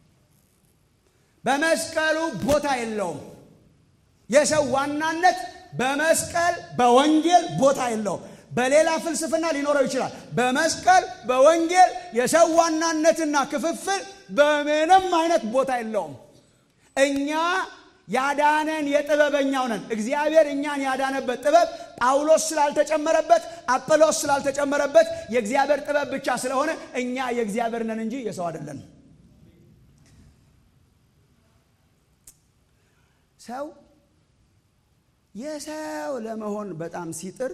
በመስቀሉ ቦታ የለውም። የሰው ዋናነት በመስቀል በወንጌል ቦታ የለውም። በሌላ ፍልስፍና ሊኖረው ይችላል። በመስቀል በወንጌል የሰው ዋናነትና ክፍፍል በምንም አይነት ቦታ የለውም። እኛ ያዳነን የጥበበኛው ነን። እግዚአብሔር እኛን ያዳነበት ጥበብ ጳውሎስ ስላልተጨመረበት፣ አጵሎስ ስላልተጨመረበት የእግዚአብሔር ጥበብ ብቻ ስለሆነ እኛ የእግዚአብሔር ነን እንጂ የሰው አይደለን። ሰው የሰው ለመሆን በጣም ሲጥር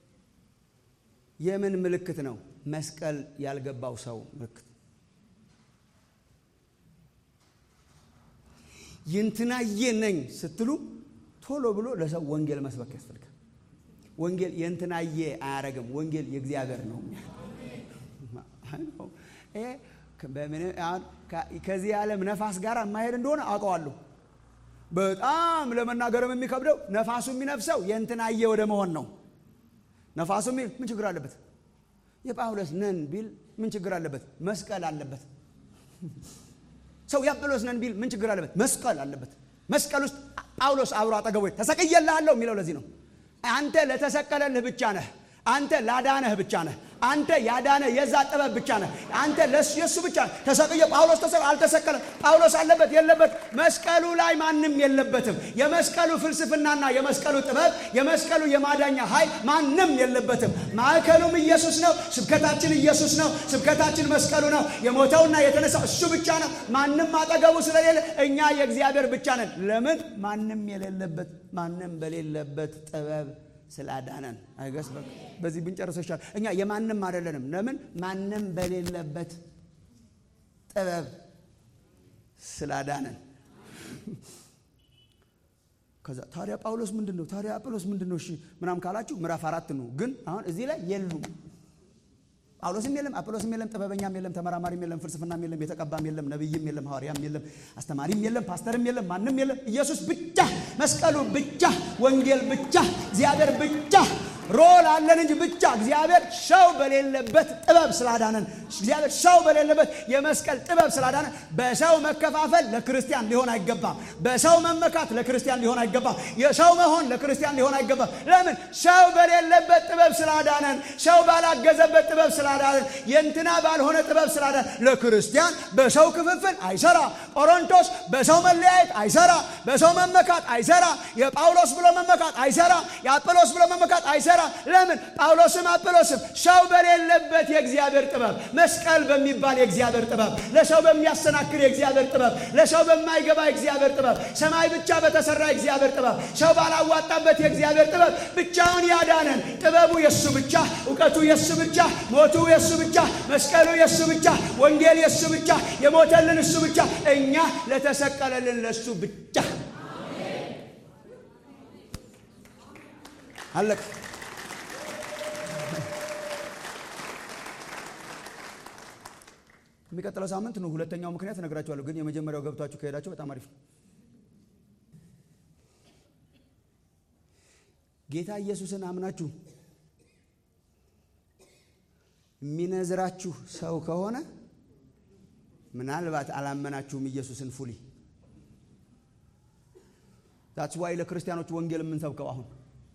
የምን ምልክት ነው? መስቀል ያልገባው ሰው ምልክት የእንትናዬ ነኝ ስትሉ ቶሎ ብሎ ለሰው ወንጌል መስበክ ያስፈልጋል። ወንጌል የእንትናዬ አያረግም። ወንጌል የእግዚአብሔር ነው። ከዚህ ዓለም ነፋስ ጋር የማሄድ እንደሆነ አውቀዋለሁ። በጣም ለመናገርም የሚከብደው ነፋሱ የሚነፍሰው የእንትናዬ ወደ መሆን ነው። ነፋሱ ምን ችግር አለበት? የጳውሎስ ነን ቢል ምን ችግር አለበት? መስቀል አለበት። ሰው የአጵሎስ ነን ቢል ምን ችግር አለበት? መስቀል አለበት። መስቀል ውስጥ ጳውሎስ አብሮ አጠገቡ ተሰቅዬልሃለሁ የሚለው ለዚህ ነው። አንተ ለተሰቀለልህ ብቻ ነህ። አንተ ላዳነህ ብቻ ነህ። አንተ ያዳነ የዛ ጥበብ ብቻ ነህ። አንተ የእሱ ብቻ ነህ። ተሰቅየ ጳውሎስ ተሰ አልተሰቀለም። ጳውሎስ አለበት የለበት? መስቀሉ ላይ ማንም የለበትም። የመስቀሉ ፍልስፍናና የመስቀሉ ጥበብ የመስቀሉ የማዳኛ ኃይል ማንም የለበትም። ማዕከሉም ኢየሱስ ነው። ስብከታችን ኢየሱስ ነው። ስብከታችን መስቀሉ ነው። የሞተውና የተነሳው እሱ ብቻ ነው። ማንም አጠገቡ ስለሌለ እኛ የእግዚአብሔር ብቻ ነን። ለምን? ማንም የሌለበት ማንም በሌለበት ጥበብ ስላዳነን አይገስ በዚህ ብንጨርሰው ይሻል። እኛ የማንም አይደለንም። ለምን? ማንም በሌለበት ጥበብ ስላዳነን። ከዛ ታዲያ ጳውሎስ ምንድን ነው? ታዲያ አጵሎስ ምንድን ነው? እሺ ምናም ካላችሁ ምዕራፍ አራት ነው። ግን አሁን እዚህ ላይ የሉም። ጳውሎስም የለም፣ አጵሎስም የለም፣ ጥበበኛም የለም፣ ተመራማሪም የለም፣ ፍልስፍናም የለም፣ የተቀባም የለም፣ ነቢይም የለም፣ ሐዋርያም የለም፣ አስተማሪም የለም፣ ፓስተርም የለም፣ ማንም የለም። ኢየሱስ ብቻ፣ መስቀሉ ብቻ፣ ወንጌል ብቻ፣ እግዚአብሔር ብቻ ሮል አለን እንጂ ብቻ እግዚአብሔር ሰው በሌለበት ጥበብ ስላዳነን እግዚአብሔር ሰው በሌለበት የመስቀል ጥበብ ስላዳነን በሰው መከፋፈል ለክርስቲያን ሊሆን አይገባም። በሰው መመካት ለክርስቲያን ሊሆን አይገባም። የሰው መሆን ለክርስቲያን ሊሆን አይገባም። ለምን? ሰው በሌለበት ጥበብ ስላዳነን፣ ሰው ባላገዘበት ጥበብ ስላዳነን፣ የእንትና ባልሆነ ጥበብ ስላዳነን ለክርስቲያን በሰው ክፍፍል አይሰራ። ቆሮንቶስ በሰው መለያየት አይሰራ። በሰው መመካት አይሰራ። የጳውሎስ ብሎ መመካት አይሰራ። የአጵሎስ ብሎ መመካት አይሰራ አይሰራም። ለምን? ጳውሎስም አጵሎስም ሰው በሌለበት የእግዚአብሔር ጥበብ፣ መስቀል በሚባል የእግዚአብሔር ጥበብ፣ ለሰው በሚያሰናክር የእግዚአብሔር ጥበብ፣ ለሰው በማይገባ የእግዚአብሔር ጥበብ፣ ሰማይ ብቻ በተሰራ የእግዚአብሔር ጥበብ፣ ሰው ባላዋጣበት የእግዚአብሔር ጥበብ ብቻውን ያዳነን ጥበቡ የሱ ብቻ፣ እውቀቱ የሱ ብቻ፣ ሞቱ የሱ ብቻ፣ መስቀሉ የሱ ብቻ፣ ወንጌል የሱ ብቻ፣ የሞተልን እሱ ብቻ፣ እኛ ለተሰቀለልን ለሱ ብቻ አለቀ። የሚቀጥለው ሳምንት ነው ሁለተኛው ምክንያት እነግራችኋለሁ። ግን የመጀመሪያው ገብቷችሁ ከሄዳችሁ በጣም አሪፍ ነው። ጌታ ኢየሱስን አምናችሁ የሚነዝራችሁ ሰው ከሆነ ምናልባት አላመናችሁም ኢየሱስን ፉሊ ታች ዋይ ለክርስቲያኖች ወንጌል የምንሰብከው አሁን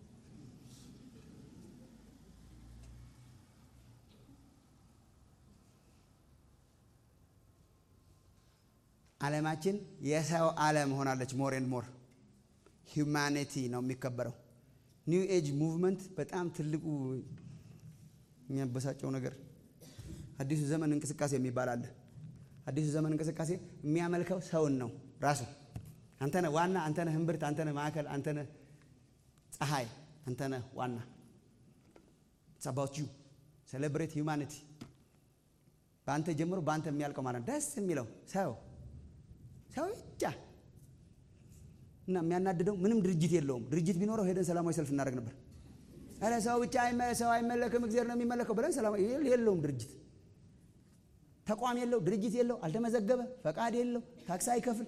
ዓለማችን የሰው ዓለም ሆናለች። ሞር ኤንድ ሞር ሂውማኒቲ ነው የሚከበረው። ኒው ኤጅ ሙቭመንት በጣም ትልቁ የሚያበሳጨው ነገር አዲሱ ዘመን እንቅስቃሴ የሚባል አለ። አዲሱ ዘመን እንቅስቃሴ የሚያመልከው ሰውን ነው ራሱ። አንተነህ ዋና፣ አንተነህ እምብርት፣ አንተነህ ማዕከል፣ አንተነህ ፀሐይ፣ አንተነህ ዋና። ኢትስ አባውት ዩ ሴሌብሬት ሂውማኒቲ። በአንተ ጀምሮ በአንተ የሚያልቀው ማለት ነው። ደስ የሚለው ሰው ሰው ብቻ እና የሚያናድደው ምንም ድርጅት የለውም። ድርጅት ቢኖረው ሄደን ሰላማዊ ሰልፍ እናደርግ ነበር። ኧረ ሰው ብቻ ሰው አይመለክም እግዚአብሔር ነው የሚመለከው ብለን ሰላማዊ የለውም ድርጅት ተቋም የለው ድርጅት የለው አልተመዘገበ ፈቃድ የለው ታክስ አይከፍል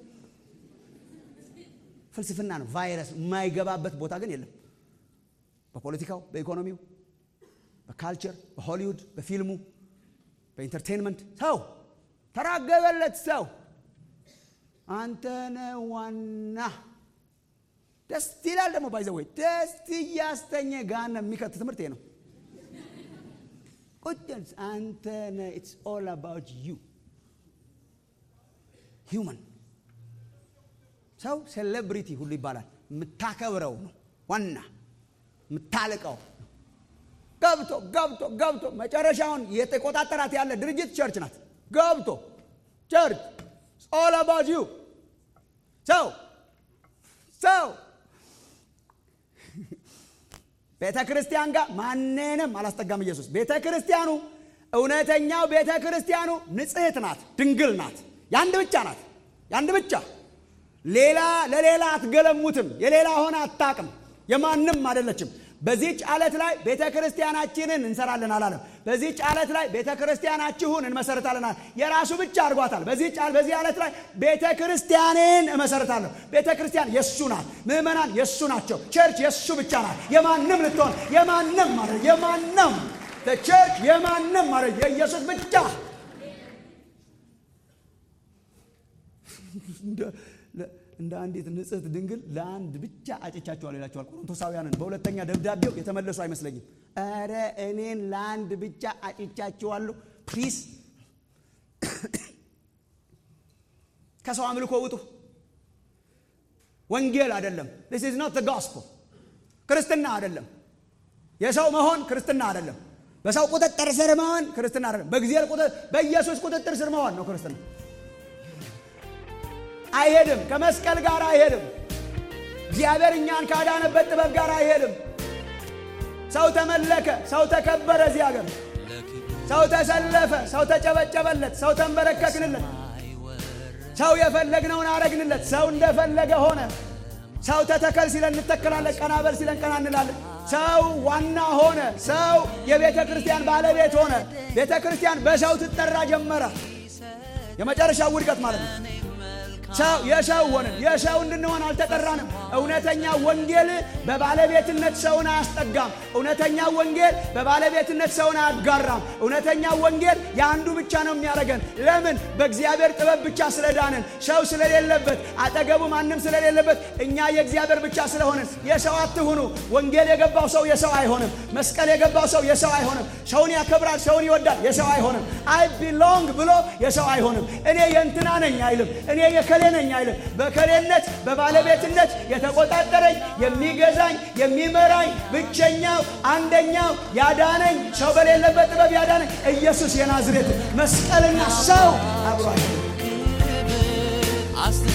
ፍልስፍና ነው ቫይረስ የማይገባበት ቦታ ግን የለም በፖለቲካው በኢኮኖሚው በካልቸር በሆሊውድ በፊልሙ በኢንተርቴንመንት ሰው ተራገበለት ሰው አንተነ ዋና ደስ ይላል ደግሞ ባይዘወይ ደስ እያስተኘ ጋነ የሚከት ትምህርት ነው ቁጭ አንተነ ኢትስ ኦል አባውት ዩ ሂውመን ሰው ሴሌብሪቲ ሁሉ ይባላል የምታከብረው ነው ዋና የምታልቀው ገብቶ ገብቶ ገብቶ መጨረሻውን የተቆጣጠራት ያለ ድርጅት ቸርች ናት ገብቶ ቸርች ኦል አባውት ዩ ሰው ሰው ቤተ ክርስቲያን ጋር ማንንም አላስጠጋም ኢየሱስ ቤተ ክርስቲያኑ እውነተኛው ቤተ ክርስቲያኑ ንጽሕት ናት ድንግል ናት የአንድ ብቻ ናት የአንድ ብቻ ሌላ ለሌላ አትገለሙትም የሌላ ሆነ አታቅም የማንም አይደለችም በዚህች ዓለት ላይ ቤተ ክርስቲያናችንን እንሰራለን አላለም በዚህች ዓለት ላይ ቤተ ክርስቲያናችሁን እንመሰርታለን የራሱ ብቻ አድርጓታል በዚህ ዓለት ላይ ቤተ ክርስቲያንን እመሰርታለሁ ቤተ ክርስቲያን የእሱ ናት ምእመናን የእሱ ናቸው ቸርች የእሱ ብቻ ናት የማንም ልትሆን የማንም ማለት የማንም ቸርች የማንም ማለት የኢየሱስ ብቻ እንደ አንዲት ንጽሕት ድንግል ለአንድ ብቻ አጭቻቸዋል ይላቸዋል ቆሮንቶሳውያንን በሁለተኛ ደብዳቤው የተመለሱ አይመስለኝም ኧረ እኔን ለአንድ ብቻ አጭቻቸዋለሁ ፕሊስ ከሰው አምልኮ ውጡ ወንጌል አይደለም ስ ኢዝ ኖት ጎስፖል ክርስትና አይደለም የሰው መሆን ክርስትና አይደለም በሰው ቁጥጥር ስር መሆን ክርስትና አይደለም በእግዚአብሔር በኢየሱስ ቁጥጥር ስር መሆን ነው ክርስትና አይሄድም ከመስቀል ጋር አይሄድም እግዚአብሔር እኛን ካዳነበት ጥበብ ጋር አይሄድም ሰው ተመለከ ሰው ተከበረ እዚህ ሀገር ሰው ተሰለፈ ሰው ተጨበጨበለት ሰው ተንበረከክንለት ሰው የፈለግነውን አረግንለት ሰው እንደፈለገ ሆነ ሰው ተተከል ሲለን እንተከላለን ቀናበል ሲለን ቀና እንላለን ሰው ዋና ሆነ ሰው የቤተ ክርስቲያን ባለቤት ሆነ ቤተ ክርስቲያን በሰው ትጠራ ጀመረ የመጨረሻው ውድቀት ማለት ነው ሰው የሰው ሆንን የሰው እንድንሆን አልተጠራንም እውነተኛ ወንጌል በባለቤትነት ሰውን አያስጠጋም እውነተኛ ወንጌል በባለቤትነት ሰውን አያጋራም እውነተኛ ወንጌል የአንዱ ብቻ ነው የሚያደርገን ለምን በእግዚአብሔር ጥበብ ብቻ ስለዳንን ሰው ስለሌለበት አጠገቡ ማንም ስለሌለበት እኛ የእግዚአብሔር ብቻ ስለሆንን የሰው አትሁኑ ወንጌል የገባው ሰው የሰው አይሆንም መስቀል የገባው ሰው የሰው አይሆንም ሰውን ያከብራል ሰውን ይወዳል የሰው አይሆንም አይ ቢሎንግ ብሎ የሰው አይሆንም እኔ የእንትና ነኝ አይልም እኔ የከሌ ነኝ አይልም። በከሌነት በባለቤትነት የተቆጣጠረኝ የሚገዛኝ የሚመራኝ ብቸኛው አንደኛው ያዳነኝ ሰው በሌለበት ጥበብ ያዳነኝ ኢየሱስ የናዝሬቱ መስቀልና ሰው አብሯቸው አስተ